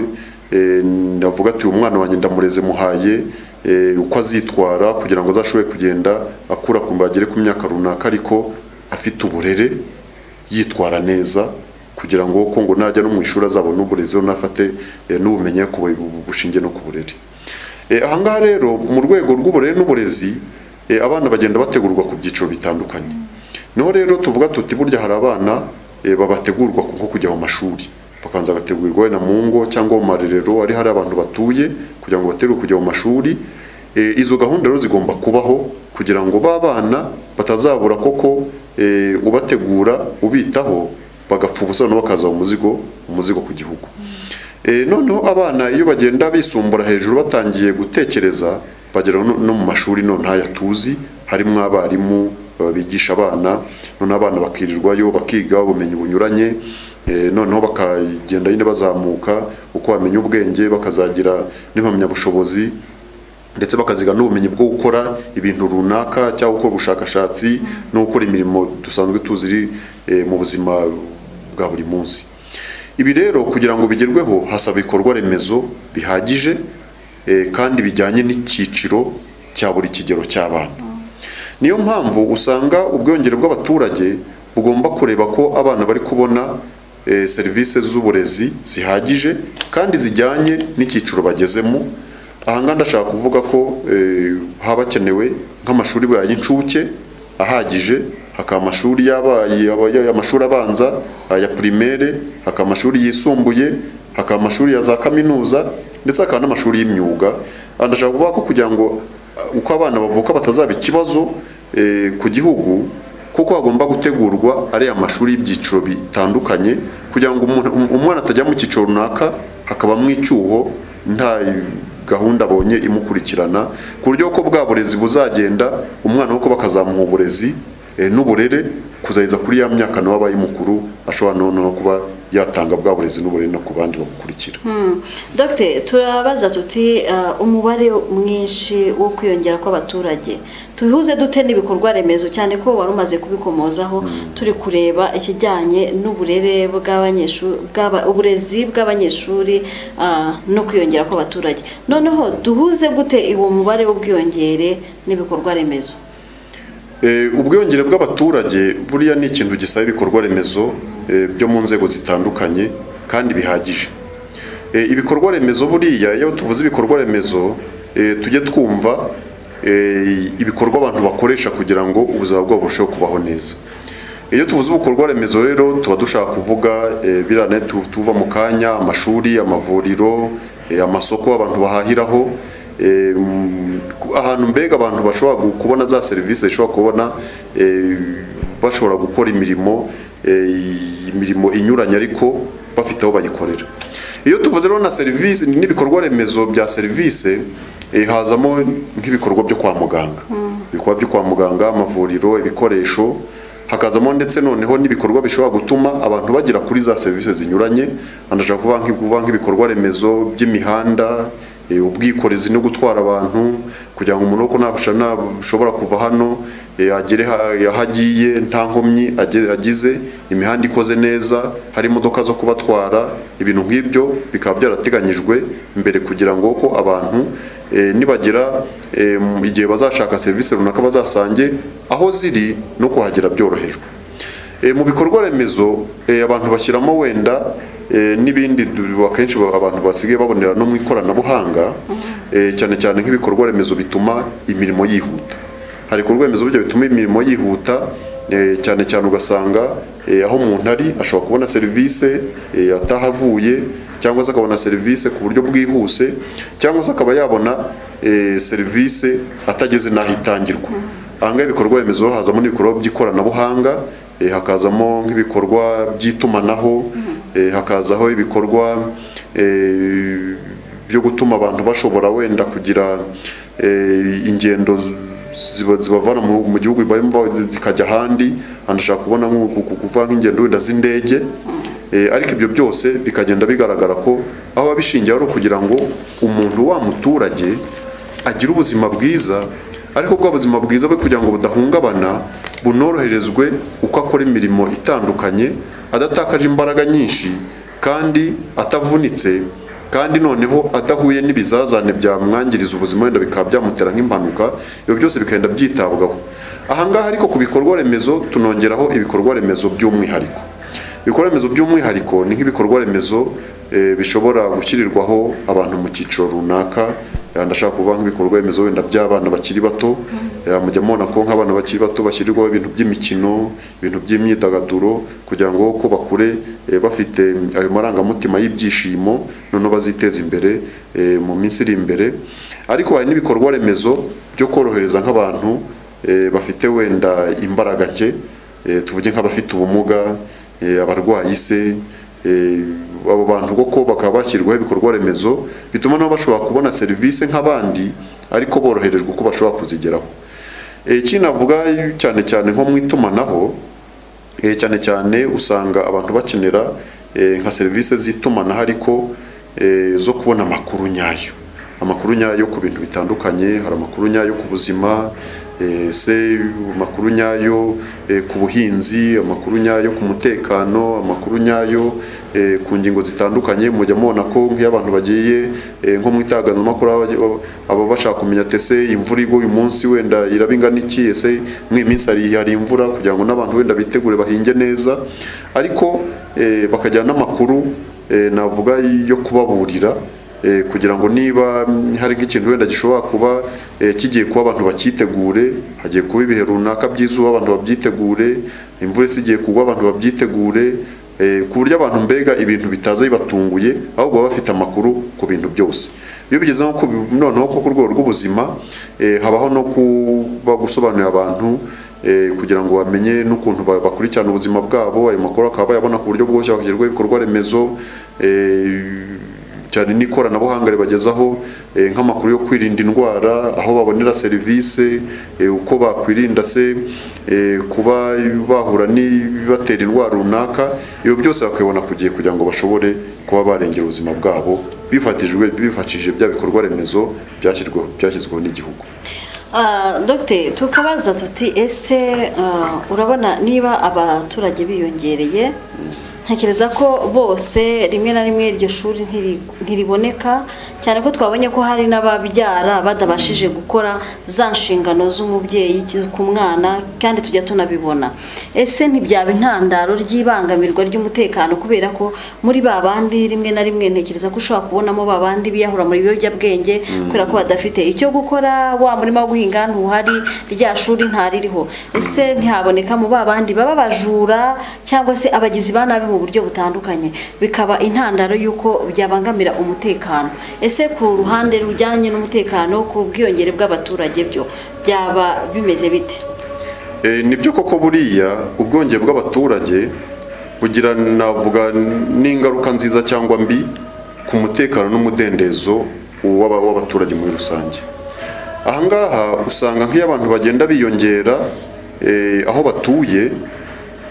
eh, navuga ati uyu mwana wanjye ndamureze muhaye eh, uko azitwara kugira ngo azashobore kugenda akura kumva agere ku myaka runaka ariko afite uburere yitwara neza kugira ngo ko ngo najya no mu ishuri azabona uburezi unafate n'ubumenyi ku bu- bushingiye no ku burere Eh, ahangaha rero mu rwego rw'uburere n'uburezi eh, abana bagenda bategurwa ku byiciro bitandukanye niho rero tuvuga tuti burya hari abana eh, babategurwa nko kujya mu mashuri bakabanza bagategurirwa wenda mu ngo cyangwa mu marerero ari hari abantu batuye kugira ngo bategurwe kujya mu mashuri Eh, izo gahunda rero zigomba kubaho kugira ngo ba bana batazabura koko eh, ubategura ubitaho bagapfa ubusa noneho bakaza umuzigo umuzigo ku gihugu Eh, noneho abana iyo bagenda bisumbura hejuru batangiye gutekereza bagera no no mu mashuri none ntaya tuzi harimo abarimu eh, bigisha abana none abana bakirirwayo bakiga ubumenyi bunyuranye eh, noneho bakagenda nyine bazamuka uko bamenya ubwenge bakazagira n'impamyabushobozi ndetse bakaziga n'ubumenyi bwo gukora ibintu runaka cyangwa gukora ubushakashatsi no gukora imirimo dusanzwe tuzi iri eh, mu buzima bwa buri munsi ibi rero kugira ngo bigerweho hasaba ibikorwa remezo bihagije eh, kandi bijyanye n'icyiciro cya buri kigero cy'abana niyo mpamvu usanga ubwiyongere bw'abaturage bugomba kureba ko abana bari kubona eh, serivisi z'uburezi zihagije kandi zijyanye n'icyiciro bagezemo ahangaha ndashaka kuvuga ko eh, haba hakenewe nk'amashuri bwa y'incuke ahagije hakaba amashuri y'abaye aba- amashuri abanza aya primaire hakaba amashuri yisumbuye hakaba amashuri ya za kaminuza ndetse hakaba n'amashuri y'imyuga Aha ndashaka kuvuga ko kugira ngo uko abana bavuka batazaba ikibazo eh, ku gihugu kuko hagomba gutegurwa ariya mashuri y'ibyiciro bitandukanye kugira ngo umuntu- um- umwana atajya mu cyiciro runaka hakabamo icyuho nta gahunda abonye imukurikirana ku buryo ko bwa burezi buzagenda umwana wo kuba akazamuha uburezi eh, n'uburere kuzageza kuri ya myaka nawe abaye mukuru ashobora noneho kuba yatanga bwa burezi n'uburere no ku bandi bamukurikira dogiteri turabaza tuti ah, umubare mwinshi wo kwiyongera kw'abaturage tubihuze dute n'ibikorwa remezo cyane ko wari umaze kubikomozaho turi kureba ikijyanye n'uburere bw'abanyeshuri bw'aba- uburezi bw'abanyeshuri ah, no kwiyongera kw'abaturage noneho duhuze gute uwo mubare w'ubwiyongere n'ibikorwa remezo Eh, ubwiyongere bw'abaturage buriya ni ikintu gisaba ibikorwa remezo eh, byo mu nzego zitandukanye kandi bihagije Eh, ibikorwa remezo buriya iyo tuvuze ibikorwa remezo eh, tujye twumva eh, ibikorwa abantu bakoresha kugira ngo ubuzima bwabo burusheho kubaho neza iyo tuvuze ibikorwa remezo rero tuba dushaka kuvuga eh, biriya nayo tu- tuva mu kanya amashuri amavuriro eh, amasoko abantu bahahiraho eh, mm, ku- ahantu mbega abantu bashobora gu- kubona za serivisi zishobora kubona eh, bashobora gukora imirimo eh, imirimo inyuranye ariko bafite aho bayikorera iyo tuvuze rero na serivisi n'ibikorwa remezo bya serivisi eh, hazamo nk'ibikorwa byo kwa muganga ibikorwa byo kwa muganga amavuriro ibikoresho hakazamo ndetse noneho n'ibikorwa bishobora gutuma abantu bagera kuri za serivisi zinyuranye anashaka kuvuga nk'i- kuvuga nk'ibikorwa remezo by'imihanda eh, ubwikorezi no gutwara abantu kugira ngo umuntu nabasha nashobora kuva hano eh, agere ha- aho agiye nta nkomyi age- agize imihanda ikoze neza hari imodoka zo kubatwara ibintu nk'ibyo bikaba byarateganyijwe mbere kugira ngo ko abantu eh, nibagera eh, mu- igihe bazashaka serivisi runaka bazasange aho ziri no kuhagera byorohejwe Eh, mu bikorwa remezo eh, abantu bashyiramo wenda eh, n'ibindi du- akenshi ba- abantu basigaye babonera no mu ikoranabuhanga eh, cyane cyane nk'ibikorwa remezo bituma imirimo yihuta hari ibikorwa remezo burya bituma imirimo yihuta eh, cyane cyane ugasanga eh, aho umuntu ari ashobora kubona serivisi eh, atahavuye cyangwa se akabona serivisi ku buryo bwihuse cyangwa se akaba yabona eh, serivisi atageze n'aho itangirwa ahangaha ibikorwa remezo hazamo n'ibikorwa by'ikoranabuhanga eh, hakazamo nk'ibikorwa by'itumanaho eh, hakazaho ibikorwa eh, byo gutuma abantu bashobora wenda kugira eh, ingendo z- ziba- zibavana mu mu gihugu barimo ba- zikajya ahandi anashaka kubona nko ku- ku- kuvuga nk'ingendo wenda z'indege Eh, ariko ibyo byose bikagenda bigaragara ko aho biba bishingiye ari ukugira ngo umuntu wa muturage agira ubuzima bwiza ariko bwa buzima bwiza bwe kugira ngo budahungabana bunoroherezwe uko akora imirimo itandukanye adatakaje imbaraga nyinshi kandi atavunitse kandi noneho adahuye n'ibizazane byamwangiriza ubuzima wenda bikaba byamutera nk'impanuka ibyo byose bikagenda byitabwaho ahangaha ariko ku bikorwa remezo tunongeraho ibikorwa remezo by'umwihariko ibikorwa remezo by'umwihariko ni nk'ibikorwa remezo eh, bishobora gushyirirwaho abantu mu cyiciro runaka eh, ndashaka kuvuga nk'ibikorwa remezo wenda by'abana bakiri bato eh, mujya mubona ko nk'abana bakiri bato bashyirirwaho ibintu by'imikino ibintu by'imyidagaduro kugira ngo ko bakure eh, bafite ayo marangamutima y'ibyishimo noneho baziteza imbere eh, mu minsi iri imbere ariko hari n'ibikorwa remezo byo korohereza nk'abantu eh, bafite wenda imbaraga nke Eh, tuvuge nk'abafite ubumuga eh, abarwayi se eh, abo bantu koko bakaba bashyirwaho ibikorwa remezo bituma nabo bashobora kubona serivisi nk'abandi ariko boroherejwe uko bashobora kuzigeraho Eh, ikindi navuga cyane cyane nko mu itumanaho Eh, cyane cyane usanga abantu bakenera eh, nka serivisi z'itumanaho ariko eh, zo kubona amakuru nyayo amakuru nyayo ku bintu bitandukanye hari amakuru nyayo ku buzima eh, se amakuru nyayo eh, ku buhinzi amakuru nyayo ku mutekano amakuru nyayo eh, ku ngingo zitandukanye mujya mubona ko nk'iyo abantu bagiye eh, nko mu itangazamakuru aba- aba- aba bashaka kumenya tese imvura igwa uyu munsi wenda iraba ingana iki ese mu iyi minsi hari hari imvura kugira ngo n'abantu wenda bitegure bahinge neza ariko eh, bakajyana n'amakuru eh, navuga yo kubaburira eh, kugira ngo niba mm, hari nk'ikintu wenda gishobora kuba eh, kigiye kuba abantu bakitegure hagiye kuba ibihe runaka by'izuba abantu babyitegure imvura isigiye kugwa abantu babyitegure eh, ku buryo abantu mbega ibintu bitaza bibatunguye ahubwo baba bafite amakuru ku bintu byose iyo bigeze nko ku noneho ko ku rwego rw'ubuzima eh, habaho no kuba gusobanurira abantu eh, kugira ngo bamenye n'ukuntu ba- bakurikirana ubuzima bwabo ayo makuru akaba bayabona ku buryo bworoshye hagashyirwaho ibikorwa remezo eh, cyane n'ikoranabuhanga ribagezaho eh, nk'amakuru yo kwirinda indwara aho babonera serivisi eh, uko bakwirinda se eh, kuba bahura n'ibibatera indwara runaka ibyo byose bakabibona ku gihe kugira ngo bashobore kuba barengera ubuzima bwabo bifatishijwe bifashishije bya bikorwa remezo byashyirwaho byashyizweho n'igihugu Ah, Dr tukabaza tuti ese ah, urabona niba abaturage biyongereye ntekereza ko bose rimwe na rimwe iryo shuri ntiri- ntiriboneka cyane ko twabonye ko hari n'ababyara badabashije gukora za nshingano z'umubyeyi ki- ku mwana kandi tujya tunabibona ese ntibyaba intandaro ry'ibangamirwa ry'umutekano kubera ko muri ba bandi rimwe na rimwe ntekereza ko ushobora kubonamo ba bandi biyahura mu biyobyabwenge kubera ko badafite icyo gukora wa murima wo guhinga ntuhari rya shuri ntaririho ese ntihaboneka mu ba bandi baba bajura cyangwa se abagizi ba nabi mu buryo butandukanye bikaba intandaro y'uko byabangamira umutekano ese ku ruhande rujyanye n'umutekano ku bwiyongere bw'abaturage byo byaba bimeze bite Eh, ni byo koko buriya ubwongere bw'abaturage bugira navuga n'ingaruka nziza cyangwa mbi ku mutekano n'umudendezo uw'aba- w'abaturage muri rusange ahangaha usanga nk'iyo abantu bagenda biyongera eh, aho batuye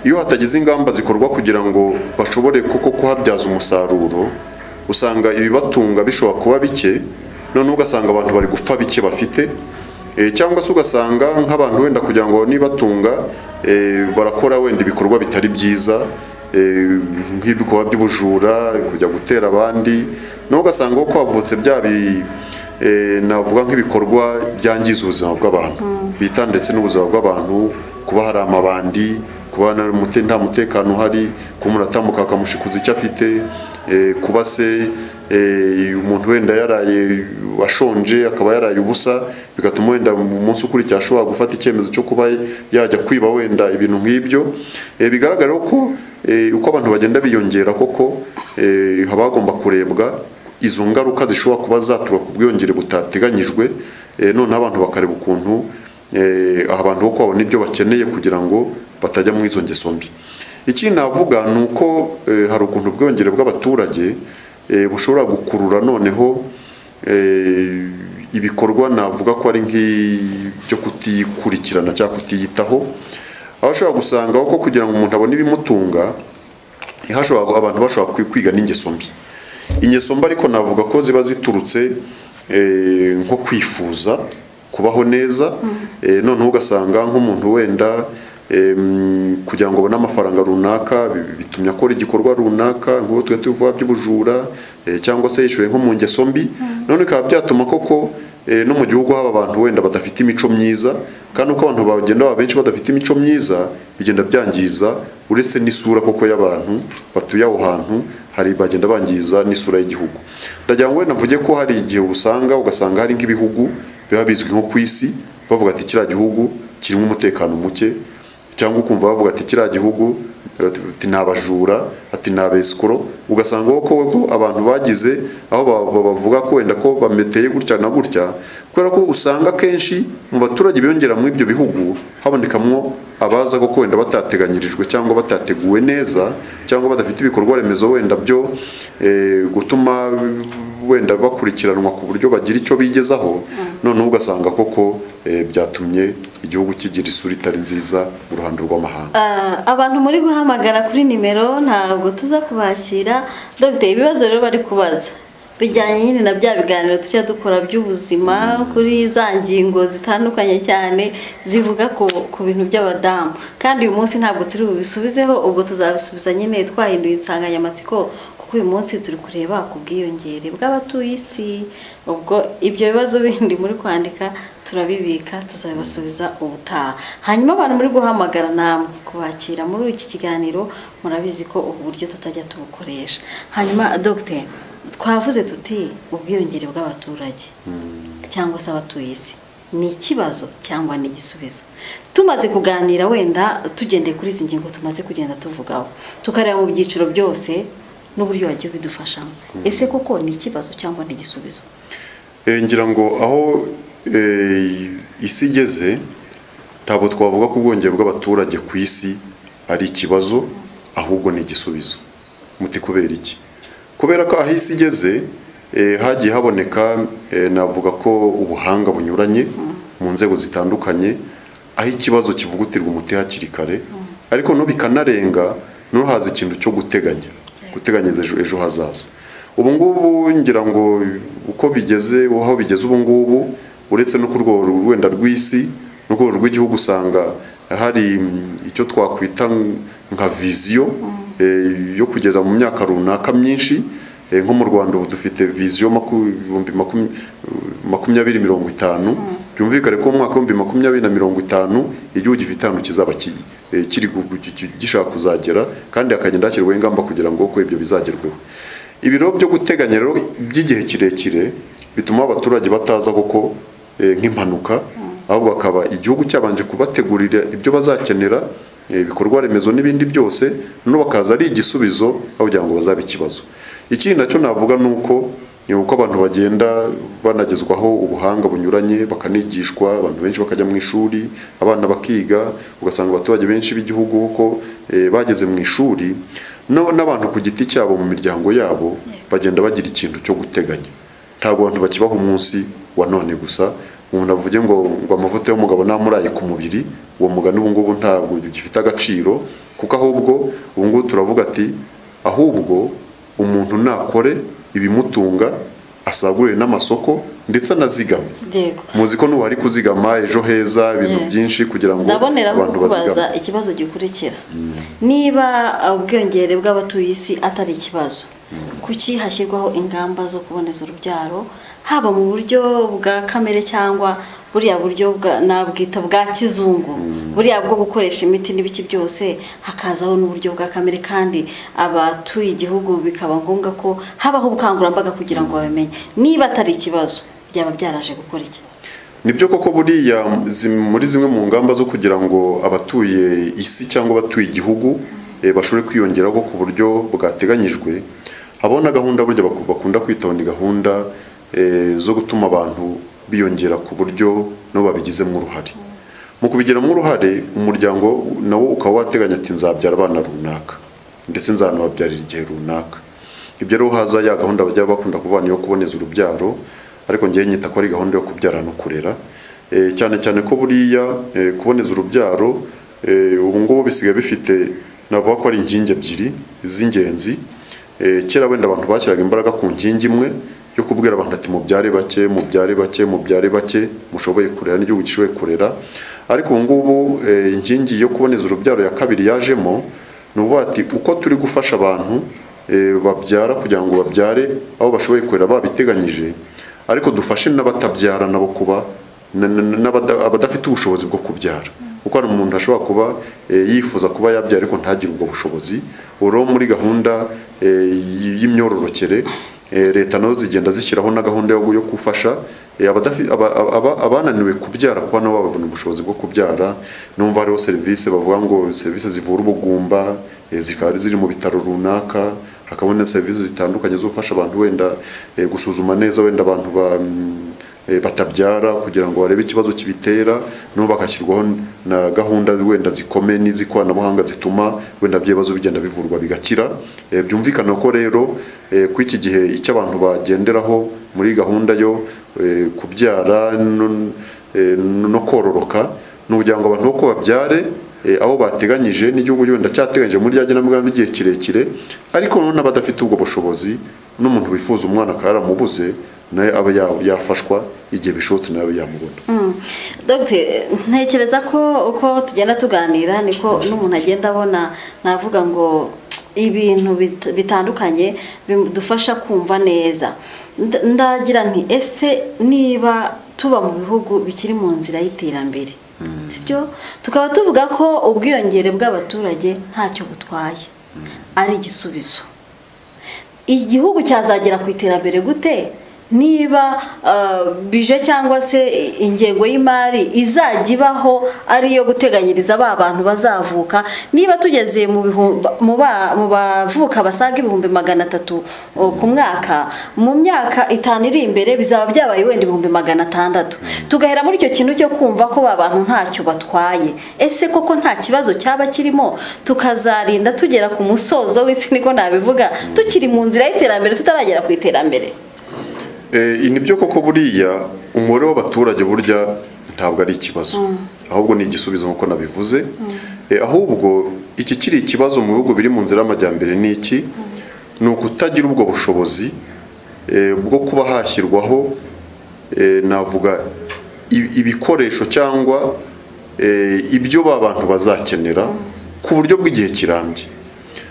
iyo hatagize ingamba zikorwa kugira ngo bashobore koko kuhabyaza umusaruro usanga ibibatunga bishobora kuba bike noneho ugasanga abantu bari gupfa bike bafite eh, cyangwa se ugasanga nk'abantu wenda kugira ngo nibatunga eh, barakora wenda ibikorwa bitari byiza eh, nk'ibikorwa by'ubujura kujya gutera abandi naho ugasanga ko havutse bya bi- eh, navuga nk'ibikorwa byangiza ubuzima bw'abantu bita ndetse n'ubuzima bw'abantu kuba hari amabandi kuba na- mute- nta mutekano uhari kuba umuntu atambuka bakamushikuza icyo afite eh, kuba se eh, umuntu wenda yaraye ashonje akaba yaraye ubusa bigatuma wenda mu munsi ukurikiye ashobora gufata icyemezo cyo kuba yajya kwiba wenda ibintu nk'ibyo Eh, bigaragara ko eh, uko abantu bagenda biyongera koko eh, haba hagomba kurebwa izo ngaruka zishobora kuba zaturuka ku bwiyongere butateganyijwe eh, noneho abantu bakareba ukuntu eh, aha abantu kuko babona ibyo bakeneye kugira ngo batajya muri izo ngeso mbi ikindi navuga ni uko eh, hari ukuntu ubwiyongere bw'abaturage eh, bushobora gukurura noneho eh, ibikorwa navuga ko ari nk'ibyo kutikurikirana cyangwa kutiyitaho aho ushobora gusanga ko kugira ngo umuntu abone ibimutunga hashobora abantu bashobora kwi- kwiga n'ingeso mbi ingeso mbi ariko navuga ko ziba ziturutse eh, nko kwifuza kubaho neza eh, noneho ugasanga nk'umuntu wenda em, kugira ngo abone amafaranga runaka bi- bitumye akora igikorwa runaka nk'ubu tujya tuvuga by'ubujura eh, cyangwa se yishyuye nko mu ngeso mbi none bikaba byatuma koko eh, no mu gihugu haba abantu wenda badafite imico myiza kandi uko abantu bagenda baba benshi badafite imico myiza bigenda byangiza uretse n'isura koko y'abantu batuye aho hantu hari bagenda bangiza n'isura y'igihugu ndagira ngo wenda mvuge ko hari igihe usanga ugasanga hari nk'ibihugu biba bizwi nko ku isi bavuga ati kiriya gihugu kirimo umutekano muke cyangwa ukumva bavuga ati kiriya gihugu eh, ati ni abajura ati ni abesikoro ugasanga ko ko abantu bagize aho ba- ba- bavuga ko wenda ko bameteye gutya na gutya kubera ko usanga kenshi mu baturage biyongera muri ibyo bihugu habonekamwo abaza ko wenda batateganyirijwe cyangwa batateguwe neza cyangwa badafite ibikorwa remezo wenda byo eh, gutuma wenda bakurikiranwa ku buryo bagira icyo bigezaho noneho ugasanga koko eh, byatumye igihugu kigira isura itari nziza mu ruhando rw'amahanga Ah, abantu muri guhamagara kuri nimero ntabwo tuza kubashyira dogiteri ibibazo rero bari kubaza bijyanye nyine na bya biganiro tujya dukora by'ubuzima kuri za ngingo zitandukanye cyane zivuga ku, ku bintu by'abadamu kandi uyu munsi ntabwo turi bubisubizeho ubwo tuzabisubiza nyine twahinduye insanganyamatsiko kuko uyu munsi turi kureba ku bwiyongere bw'abatuye isi ubwo ibyo bibazo bindi muri kwandika turabibika tuzabibasubiza ubutaha hanyuma abantu muri guhamagara namwe kubakira muri iki kiganiro murabizi ko ubu buryo tutajya tubukoresha hanyuma dogiteri twavuze tuti ubwiyongere bw'abaturage cyangwa se abatuye isi ni ikibazo cyangwa ni igisubizo tumaze kuganira wenda tugendeye kuri izi ngingo tumaze kugenda tuvugaho tukareba mu byiciro byose n'uburyo wagiye ubidufashamo ese koko ni ikibazo cyangwa ni igisubizo Eh, ngira ngo aho eh, isi igeze ntabwo twavuga ko ubwongere bw'abaturage ku isi ari ikibazo ahubwo ni igisubizo muti kubera iki kubera ko aho isi igeze eh, hagiye haboneka eh, navuga ko ubuhanga bunyuranye mu nzego zitandukanye aho ikibazo kivugutirwa umuti hakiri kare ariko no bikanarenga no haza ikintu cyo guteganya guteganyiriza ejo- ejo hazaza ubu ngubu ngira ngo uko bigeze aho bigeze ubu ngubu uretse no ku rwego wenda rw'isi no ku rwego rw'igihugu usanga hari mm, icyo twakwita ng- nka viziyo eh, yo kugeza mu myaka runaka myinshi Eh, nko mu rwanda ubu dufite viziyo maku- ibihumbi makum- makumyabiri mirongo itanu byumvikane ko mu mwaka w'ibihumbi makumyabiri na mirongo itanu igihugu gifite ahantu kizaba ki- eh, kiri gu- gu- ki- ki- gishaka kuzagera kandi hakagenda hashyirwaho ingamba kugira ngo ko ibyo bizagerweho ibiro byo guteganya rero by'igihe kirekire bituma abaturage bataza koko eh, nk'impanuka ahubwo bakaba igihugu cyabanje kubategurira ibyo bazakenera eh, ibikorwa remezo n'ibindi byose noneho bakaza ari igisubizo aho kugira ngo bazabe ikibazo ikindi nacyo navuga ni uko ni uko abantu bagenda banagezwaho ubuhanga bunyuranye bakanigishwa abantu benshi bakajya mu ishuri abana bakiga ugasanga abaturage benshi b'igihugu ko eh, bageze mu ishuri n'ab- n'abantu ku giti cyabo mu miryango yabo bagenda bagira ikintu cyo guteganya ntabwo abantu bakibaho umunsi wa none gusa umuntu avuge ngo ngo amavuta y'umugabo namuraye ku mubiri uwo mugani ubu ngubu ntabwo ugifite agaciro kuko ahubwo ubu ngubu turavuga ati ahubwo umuntu nakore ibimutunga asagurire n'amasoko ndetse anazigame yego muzi ko n'ubu hari kuzigama ejo heza ibintu byinshi kugira ngo ndabonera abantu bazigame kubaza ikibazo gikurikira niba ubwiyongere bw'abatuye isi atari ikibazo kuki hashyirwaho ingamba zo kuboneza urubyaro haba mu buryo bwa kamere cyangwa buriya buryo bwa- nabwita bwa kizungu buriya bwo gukoresha imiti n'ibiki byose hakazaho n'uburyo bwa kamere kandi abatuye igihugu bikaba ngombwa ko habaho ubukangurambaga kugira ngo babimenye niba atari ikibazo byaba byaraje gukora iki nibyo koko buriya zi- muri zimwe mu ngamba zo kugira ngo abatuye isi cyangwa abatuye igihugu eh, bashobore kwiyongeraho ku buryo bwateganyijwe habaho na gahunda burya baku- bakunda kwitaho ni gahunda eh, zo gutuma abantu biyongera ku buryo nabo babigizemo uruhare mu kubigiramo uruhare umuryango nawo ukaba wateganya ati nzabyara abana runaka ndetse nzanababyarira igihe runaka ibyo rero haza ya gahunda bajya bakunda kuvana yo kuboneza urubyaro ariko ngewe nyita ko ari gahunda yo kubyara no kurera Eh, cyane cyane ko buriya eh, kuboneza urubyaro eh, ubu ngubu bisigaye bifite navuga ko ari inkingi ebyiri z'ingenzi Eh, kera wenda abantu bashyiraga imbaraga ku nkingi imwe yo kubwira abantu ati mubyare bake mubyare bake mubyare bake mushoboye kurera n'igihugu gishoboye kurera ariko ubu ngubu eh, inkingi yo kuboneza urubyaro ya kabiri yajemo ni ukuvuga ati uko turi gufasha abantu eh, babyara kugira ngo babyare aho bashoboye kurera babiteganyije ariko dufashe n'abatabyara nabo kuba na- na- n'abada- abadafite ubushobozi bwo kubyara kuko hari umuntu ashobora kuba eh, yifuza kuba yabyara ariko ntagire ubwo bushobozi ubu rero muri gahunda eh, y- y'imyororokere eh, leta nazo zigenda zishyiraho na gahunda yo yo gufasha eh, abadafi- aba- aba- aba- abananiwe kubyara kuba nabo babona ubushobozi bwo kubyara numva hariho serivisi bavuga ngo serivisi zivura ubugumba eh, zikaba ziri mu bitaro runaka hakabona serivisi zitandukanye zo gufasha abantu wenda eh, gusuzuma neza wenda abantu ba mm, eh, batabyara kugira ngo barebe ikibazo kibitera nabo bagashyirwaho na gahunda wenda zikomeye n'izikoranabuhanga zituma wenda ibyo bibazo bigenda bivurwa bigakira Eh, byumvikana ko rero eh, ko iki gihe icyo abantu bagenderaho muri gahunda yo eh, kubyara no- eh, no kororoka ni ukugira ngo abantu boko babyare eh, aho bateganyije n'igihugu wenda cyateganyije muri rya genamigambi igihe kirekire ariko noneho n'abadafite ubwo bushobozi n'umuntu wifuza umwana akaba yaramubuze nawe aba ya- yafashwa igihe bishobotse nawe abe yamubona Dogite ntekereza ko uko tugenda tuganira niko n'umuntu agenda abona navuga ngo ibintu bit- bitandukanye bidufasha kumva neza Nda- ndagira nti ese niba tuba mu bihugu bikiri mu nzira y'iterambere sibyo tukaba tuvuga ko ubwiyongere bw'abaturage ntacyo butwaye ari igisubizo igihugu cyazagera ku iterambere gute niba ah, bije cyangwa se ingengo y'imari izajya ibaho ari iyo guteganyiriza ba bantu bazavuka niba tugeze mu bihumbi- mu ba- mu bavuka basaga ibihumbi magana atatu o, ku mwaka mu myaka itanu iri imbere bizaba byabaye wenda ibihumbi magana atandatu tugahera muri icyo kintu cyo kumva ko ba bantu ntacyo batwaye ese koko nta kibazo cyaba kirimo tukazarinda tugera ku musozo w'isi niko nabivuga tukiri mu nzira y'iterambere tutaragera ku iterambere Eh, ni byo koko buriya umubare w'abaturage burya ntabwo ari ikibazo ahubwo ni igisubizo nk'uko nabivuze Eh, ahubwo iki kiri ikibazo mu bihugu biri mu nzira y'amajyambere ni iki ni ukutagira ubwo bushobozi eh, bwo kuba hashyirwaho eh, navuga i- ibikoresho cyangwa eh, ibyo ba bantu bazakenera ku buryo bw'igihe kirambye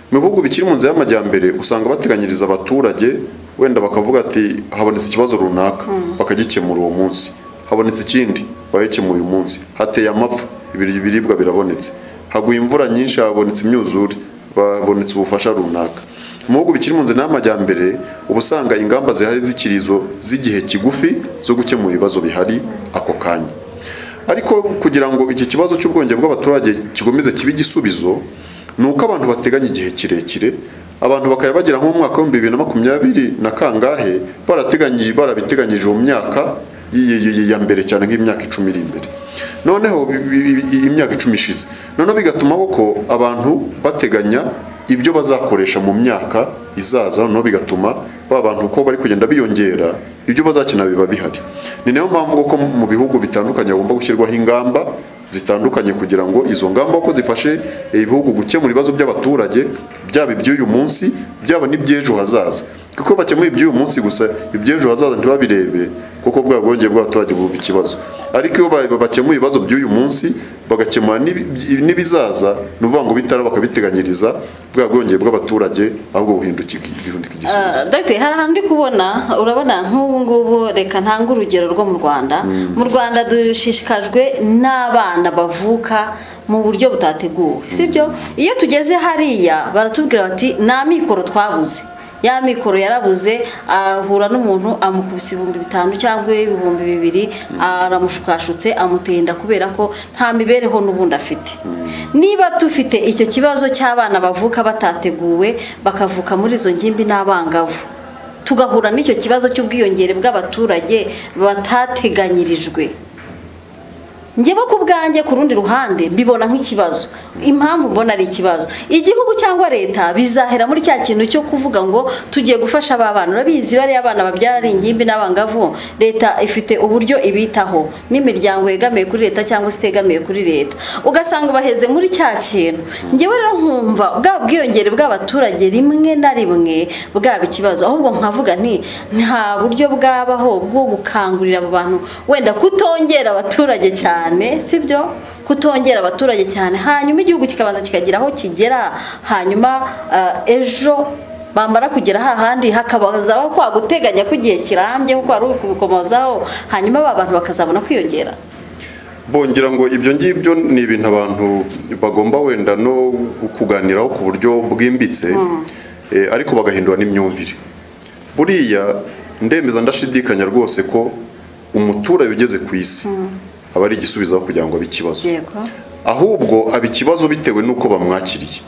mu bihugu bikiri mu nzira y'amajyambere usanga bateganyiriza abaturage wenda bakavuga ati habonetse ikibazo runaka bakagikemura uwo munsi habonetse ikindi bagikemuye uyu munsi hateye amapfa ibiri- ibiribwa birabonetse haguye imvura nyinshi habonetse imyuzure babonetse ubufasha runaka mu bihugu bikiri mu nzira y'amajyambere uba usanga ingamba zihari zikiri izo z'igihe kigufi zo gukemura ibibazo bihari ako kanya ariko kugira ngo iki kibazo cy'ubwonge bw'abaturage kikomeze kibe igisubizo ni uko abantu bateganya igihe kirekire abantu bakaba bagera nko mu mwaka w'ibihumbi bibiri na makumyabiri na kangahe barateganyi- barabiteganyije mu myaka y- y- y- ya mbere cyane nk'imyaka icumi iri imbere noneho bi- bi- bi- imyaka icumi ishize noneho bigatuma ko abantu bateganya ibyo bazakoresha mu myaka izaza noneho bigatuma ba bantu uko bari kugenda biyongera ibyo bazakina biba bihari ni nayo mpamvu koko mu bihugu bitandukanye hagomba gushyirwaho ingamba zitandukanye kugira ngo izo ngamba ko zifashe eh, ibihugu gukemura ibibazo by'abaturage byaba iby'uyu munsi byaba n'iby'ejo hazaza kuko bakemuye iby'uyu munsi gusa iby'ejo hazaza ntibabirebe kuko bwa bwongeye bw'abaturage buba ikibazo ariko iyo ba- bakemuye ibibazo by'uyu munsi bagakemura n'ibi- n'ibizaza ni ukuvuga ngo bitara bakabiteganyiriza bwa bwongeye bw'abaturage ahubwo buhinduka igihundika igisubizo Ah, Dr. hari ahantu ndi kubona urabona nk'ubu ngubu reka ntange urugero rwo mu rwanda mu rwanda dushishikajwe n'abana bavuka mu buryo butateguwe sibyo iyo tugeze hariya baratubwira bati nta mikoro twabuze ya mikoro yarabuze ahura n'umuntu amukubise ibihumbi bitanu cyangwa ibihumbi bibiri aramushukashutse amuteye inda kubera ko nta mibereho n'ubundi afite niba dufite icyo kibazo cy'abana bavuka batateguwe bakavuka muri izo ngimbi n'abangavu tugahura n'icyo kibazo cy'ubwiyongere bw'abaturage batateganyirijwe njyewe ku bwanjye ku rundi ruhande mbibona nk'ikibazo impamvu mbona ari ikibazo igihugu cyangwa leta bizahera muri cya kintu cyo kuvuga ngo tugiye gufasha aba bana urabizi bariya abana babyara ari ingimbi n'abangavu leta ifite uburyo ibitaho n'imiryango yegamiye kuri leta cyangwa se itegamiye kuri leta ugasanga baheze muri cya kintu njyewe rero nkumva bwa bwiyongere bw'abaturage rimwe na rimwe bwaba ikibazo ahubwo nkavuga nti nta buryo bwabaho bwo gukangurira abo bantu wenda kutongera abaturage cyane sibyo kutongera abaturage cyane hanyuma igihugu kikabanza kikagira aho kigera hanyuma ah, ejo bamara kugera hahandi hakabazaho kwa guteganya ko igihe kirambye kuko hari uri kubikomozaho hanyuma aba bantu bakazabona kwiyongera bongera ngo ibyo ngibyo ni ibintu abantu bagomba wenda no kuganiraho ku buryo bwimbitse eh, ariko bagahindura n'imyumvire buriya ndemeza ndashidikanya rwose ko umuturage ugeze ku isi aba ari igisubizo aho kugira ngo abe ikibazo yego ahubwo aba ikibazo bitewe n'uko bamwakiriye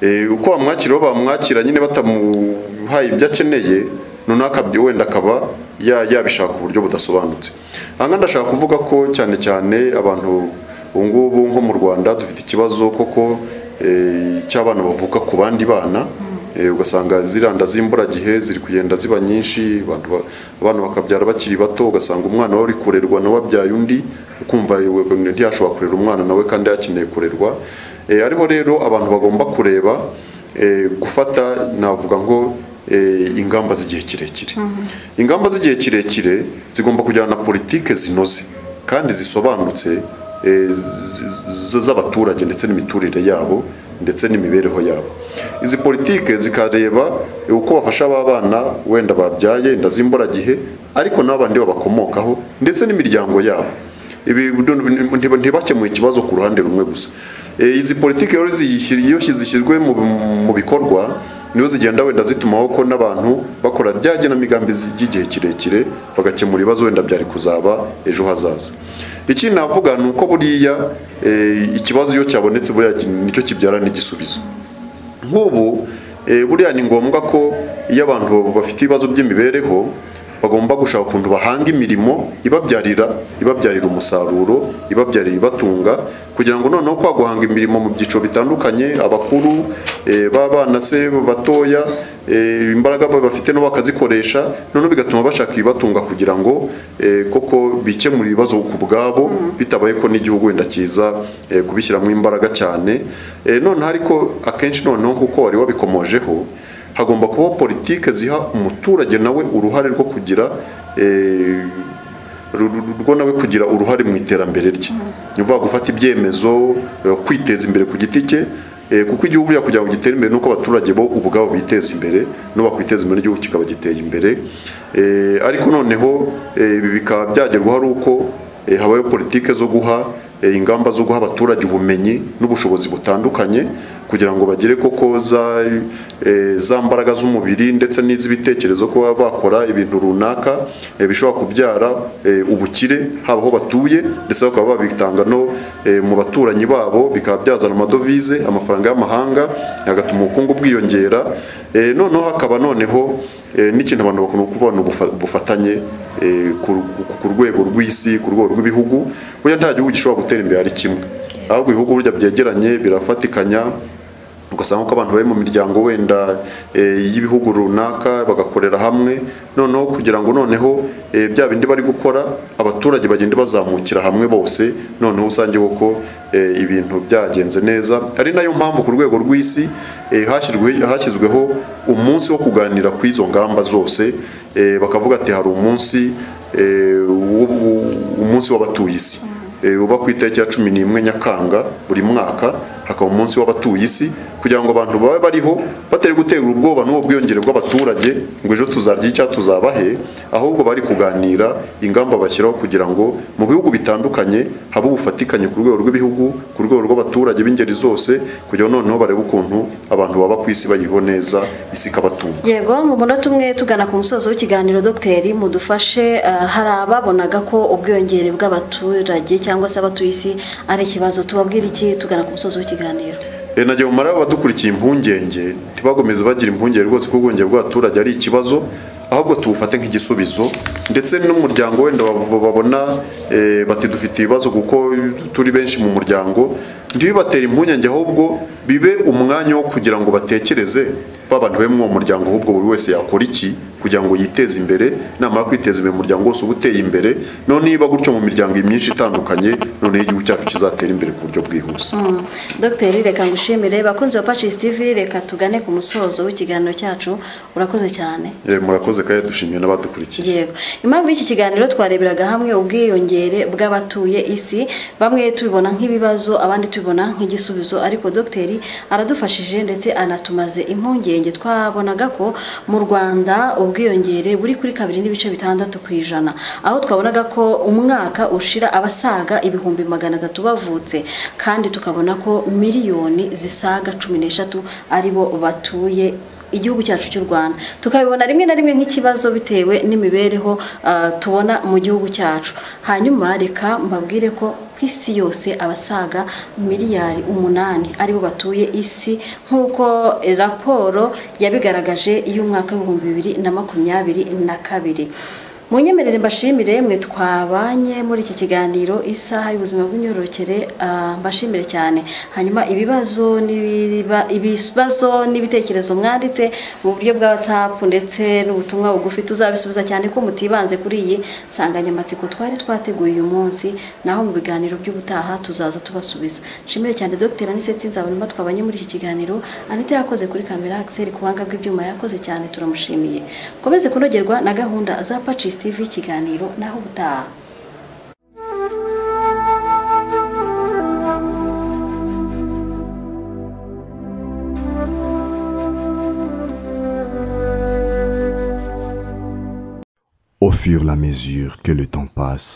Eh, uko bamwakiriye aho bamwakira nyine batamuhaye ibyo akeneye runaka byo wenda akaba ya- yabishaka ku buryo budasobanutse aha ngaha ndashaka kuvuga ko cyane cyane abantu ubu ngubu nko mu rwanda dufite ikibazo koko eh, cy'abana bavuka ku bandi bana Eh, ugasanga ziranda z'imburagihe ziri kugenda ziba nyinshi abantu ba- abana bakabyara bakiri bato ugasanga umwana wari kurerwa nawe abyaye undi ukumva we- ntiyashobora kurera umwana nawe kandi yakeneye kurerwa Eh, ariho rero abantu bagomba kureba eh, gufata navuga ngo eh, ingamba z'igihe kirekire ingamba z'igihe kirekire zigomba kujyana na politike zinoze kandi zisobanutse eh, z- z- z'abaturage ndetse n'imiturire yabo ndetse n'imibereho yabo izi politike zikareba eh, uko bafasha aba bana wenda babyaye inda z'imburagihe ariko n'abandi babakomokaho ndetse n'imiryango yabo ibi ntiba- ntibakemuye ikibazo ku ruhande rumwe gusa Eh, izi politiki rero ziyishyira- iyo zishyizwe mu- mu bikorwa niho zigenda wenda zitumaho ko n'abantu bakora rya genamigambi ry'igihe kirekire bagakemura ibibazo wenda byari kuzaba ejo hazaza ikindi navuga ni uko buriya eh, ikibazo iyo cyabonetse buriya nicyo kibyara n'igisubizo nk'ubu eh, buriya ni ngombwa ko iyo abantu bafite ibibazo by'imibereho bagomba gushaka ukuntu bahanga imirimo ibabyarira ibabyarira umusaruro ibabyarira ibatunga kugira ngo noneho kwa guhanga imirimo mu byiciro bitandukanye abakuru eh, b'abana se batoya eh, imbaraga ba- bafite nabo bakazikoresha noneho bigatuma bashaka ibibatunga kugira ngo eh, koko bikemure ibibazo ku bwabo bitabaye ko n'igihugu wenda kiza eh, kubishyiramo imbaraga cyane Eh, noneho ariko akenshi noneho kuko wari wabikomojeho hagomba kubaho politike ziha umuturage nawe uruhare rwo kugira eh, ru- ru- rwo nawe kugira uruhare mu iterambere rye ni ukuvuga gufata ibyemezo eh, kwiteza imbere ku giti cye eh, kuko igihugu buriya kugira ngo gitere imbere nuko abaturage bo ubwabo biteza imbere no bakwiteza imbere igihugu kikaba giteye imbere Eh, ariko noneho eh, ibi bikaba byagerwaho ari uko Eh, habayo politike zo guha eh, ingamba zo guha abaturage ubumenyi n'ubushobozi butandukanye kugira ngo bagire koko za, eh, za mbaraga z'umubiri ndetse n'iz'ibitekerezo kuba bakora ibintu runaka eh, bishobora kubyara eh, ubukire haba aho batuye ndetse bakaba babitanga no eh, mu baturanyi babo bikaba byazana amadovize amafaranga y'amahanga agatuma ubukungu bwiyongera Eh, noneho hakaba noneho eh, n'ikintu abantu bakunda kuvuga ni ubufa- ubufatanye eh, ku- ku- ku rwego rw'isi ku rwego rw'ibihugu burya nta gihugu gishobora gutera imbere ari kimwe ahubwo ibihugu burya byegeranye birafatikanya ugasanga ko abantu bari mu miryango wenda eh, y'ibihugu runaka bagakorera hamwe noneho kugira ngo noneho eh, bya bindi bari gukora abaturage bagende bazamukira hamwe bose noneho usange koko eh, ibintu byagenze neza ari nayo mpamvu ku rwego rw'isi eh, hashyirwe- hashyizweho umunsi wo kuganira ku izo ngamba zose eh, bakavuga ati hari umunsi eh, wo- wo- umunsi w'abatuye isi Eh, uba ku itariki ya cumi n'imwe nyakanga buri mwaka hakaba umunsi w'abatuye isi kugira ngo abantu babe bariho batari gutera ubwoba n'uwo bwiyongere bw'abaturage ngo ejo tuzarya icya tuzabahe ahubwo bari kuganira ingamba bashyiraho kugira ngo mu bihugu bitandukanye habe ubufatikanye ku rwego rw'ibihugu ku rwego rw'abaturage b'ingeri zose kugira ngo noneho barebe ukuntu abantu baba ku isi bayiho neza isi ikabatunga yego mu munota umwe tugana ku musozo w'ikiganiro dogiteri mudufashe eh, hari ababonaga ko ubwiyongere bw'abaturage cyangwa se abatuye isi ari ikibazo tubabwira iki tugana ku musozo w'ikiganiro E, nagira umumaro abadukurikiye impungenge ntibagomeze bagira impungenge rwose ko ubwongere bw'abaturage ari ikibazo ahubwo tubufate nk'igisubizo ndetse n'umuryango wenda bab- babona e, bati dufite ibibazo kuko turi benshi mu muryango ntibibatera impungenge ahubwo bibe umwanya wo kugira ngo batekereze babantu be muri uwo muryango ahubwo buri wese yakora iki kugira ngo yiteze imbere namara kwiteza imbere umuryango wose uba uteye imbere none niba gutyo mu miryango myinshi itandukanye noneho igihugu cyacu kizatera imbere ku buryo bwihuse dogiteri reka ngushimire bakunzi ba pacis tv reka tugane ku musozo w'ikiganiro cyacu urakoze cyane Eh, murakoze kandi dushimiye n'abadukurikiye yego impamvu y'iki kiganiro twareberaga hamwe ubwiyongere bw'abatuye isi bamwe tubibona nk'ibibazo abandi tubibona nk'igisubizo ariko dogiteri aradufashije ndetse anatumaze impungenge twabonaga ko mu rwanda ubwiyongere buri kuri kabiri n'ibice bitandatu ku ijana aho twabonaga ko umwaka ushira abasaga ibihumbi magana atatu bavutse kandi tukabona ko miliyoni zisaga cumi n'eshatu aribo batuye igihugu cyacu cy'u rwanda tukabibona rimwe na rimwe nk'ikibazo bitewe n'imibereho ah, tubona mu gihugu cyacu hanyuma reka mbabwire ko ku isi yose abasaga miliyari umunani aribo batuye isi nk'uko eh, raporo yabigaragaje y'umwaka w'ibihumbi bibiri na makumyabiri na kabiri munyemerere mbashimire mwe twabanye muri iki kiganiro isaha y'ubuzima bw'imyororokere ah, mbashimire cyane hanyuma ibibazo n'ibiba- ibibazo n'ibitekerezo mwanditse mu buryo bwa whatsapp ndetse n'ubutumwa bugufi tuzabisubiza cyane ko mutibanze kuri iyi nsanganyamatsiko twari twateguye uyu munsi naho mu biganiro by'ubutaha tuzaza tubasubiza nshimire cyane dr aniseti nzabonema twabanye muri iki kiganiro anita yakoze kuri kamera axel ku buhanga bw'ibyuma yakoze cyane turamushimiye komeze kunogerwa na gahunda za pacis tv ikiganiro naho ubutaha Au fur et à mesure que le temps passe,